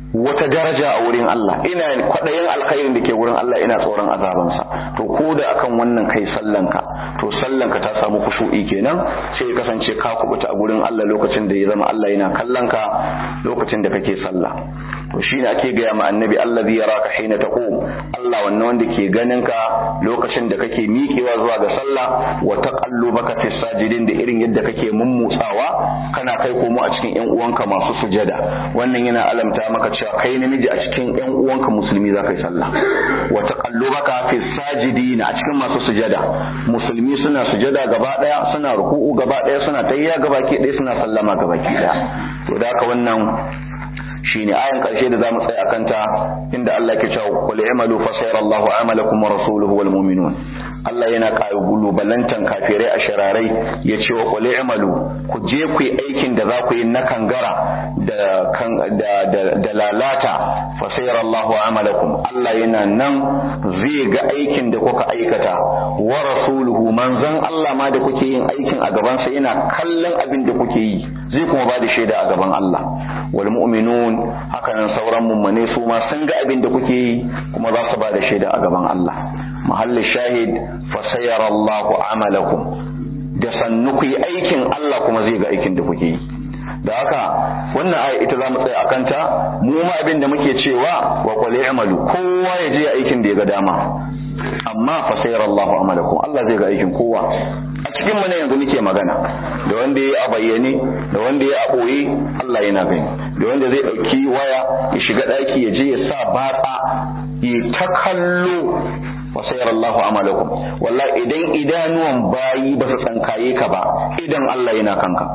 Speaker 1: wata daraja a wurin Allah ina kwaɗayin alkhairin da ke wurin Allah ina tsoron azabansa to ko da akan wannan kai sallanka to sallanka ta samu kushu'i kenan sai ya kasance ka kubuta a gurin Allah lokacin da ya zama Allah yana kallonka lokacin da kake sallah to shine ake gaya ma annabi allazi yaraka hina taqum Allah wannan wanda ke ganin ka lokacin da kake miƙewa zuwa ga sallah wa taqallubaka fi sajidin da irin yadda kake mummutsawa kana kai komo a cikin ƴan uwanka masu sujada wannan yana alamta maka cewa kai namiji a cikin ƴan uwanka musulmi za ka yi sallah wa taqallubaka fi sajidin a cikin masu sujada musulmi suna sujada gaba daya suna ruku'u gaba daya suna tayya gaba ke daya suna sallama gaba ke daya to da haka wannan shine ayan karshe da zamu tsaya kanta inda Allah ke cewa qul i'malu fa sayarallahu amalakum wa rasuluhu wal mu'minun Allah yana balantan kafirai a shararai ya ce wa qul i'malu ku je ku yi aikin da za ku yi na kangara da kan da da, da lalata fa sayarallahu amalakum Allah yana nan zai ga aikin da kuka aikata wa rasuluhu manzon Allah ma da kuke yin aikin a gaban sa yana kallon abin da kuke yi zai kuma ba da shaida a gaban Allah wal mu'minun hakanan sauran mummune su ma sun ga abin da kuke yi kuma za su ba da shaida a gaban Allah mahallin shahid fa sayarallahu amalakum da sannu ku yi aikin Allah kuma zai ga aikin da kuke yi da haka wannan aya ita za mu tsaya akan ta mu ma abin da muke cewa wa qul i'malu kowa ya je aikin da ya ga dama amma fa sayarallahu amalakum Allah zai ga aikin kowa a cikin mu ne yanzu muke magana da wanda ya a bayyane da wanda ya a boye Allah yana gani da wanda zai dauki waya ya shiga daki ya je ya sa batsa ya ta kallo wa sayarallahu amalakum wallahi idan idanuwan bayi ba su tsankaye ka ba idan Allah yana kanka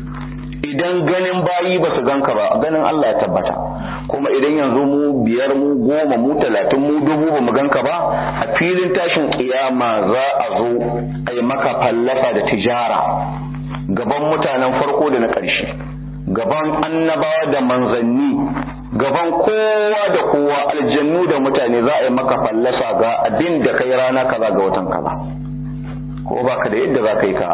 Speaker 1: idan ganin bayi ba su ganka ba ganin Allah ya tabbata kuma idan yanzu mu biyar mu goma mu talatin mu dubu ba mu ganka ba a filin tashin kiyama za a zo a yi maka fallafa da tijara gaban mutanen farko da na ƙarshe gaban annabawa da manzanni gaban kowa da kowa aljannu da mutane za a yi maka fallasa ga abin da kai rana kaza ga watan kaza ko baka da yadda za ka yi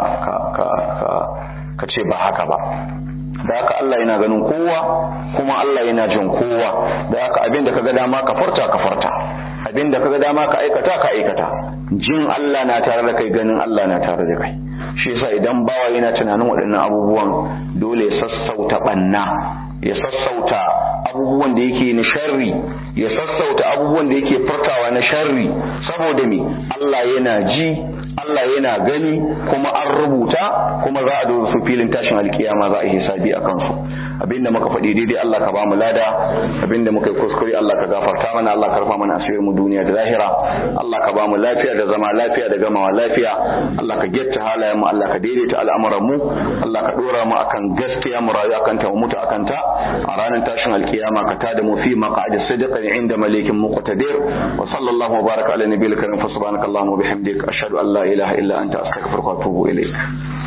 Speaker 1: ka ce ba haka ba da haka Allah yana ganin kowa kuma Allah yana jin kowa da haka abin da kaga dama ka furta ka furta abin da kaga dama ka aikata ka aikata jin Allah na tare da kai ganin Allah na tare da kai shi yasa idan bawa yana tunanin waɗannan abubuwan dole ya sassauta banna ya sassauta abubuwan da yake na sharri ya sassauta abubuwan da yake furtawa na sharri saboda me Allah yana ji Allah yana gani kuma an rubuta kuma za a zo su filin tashin alkiyama za a yi hisabi a kansu abinda muka faɗi daidai Allah ka ba mu lada abinda muka yi kuskure Allah ka gafarta mana Allah ka rufa mana asirin mu duniya da lahira Allah ka ba mu lafiya da zama lafiya da gamawa lafiya Allah ka getta halayen mu Allah ka daidaita al'amuran mu Allah ka dora mu akan gaskiya mu rayu akan ta mu mutu akan ta a ranar tashin alkiyama ka tada mu fi maq'adi sidqin inda malikin muqtadir wa sallallahu wa baraka ala nabiyil karim fa subhanakallahumma wa bihamdika ashhadu an la ilaha illa anta astaghfiruka wa atubu ilaik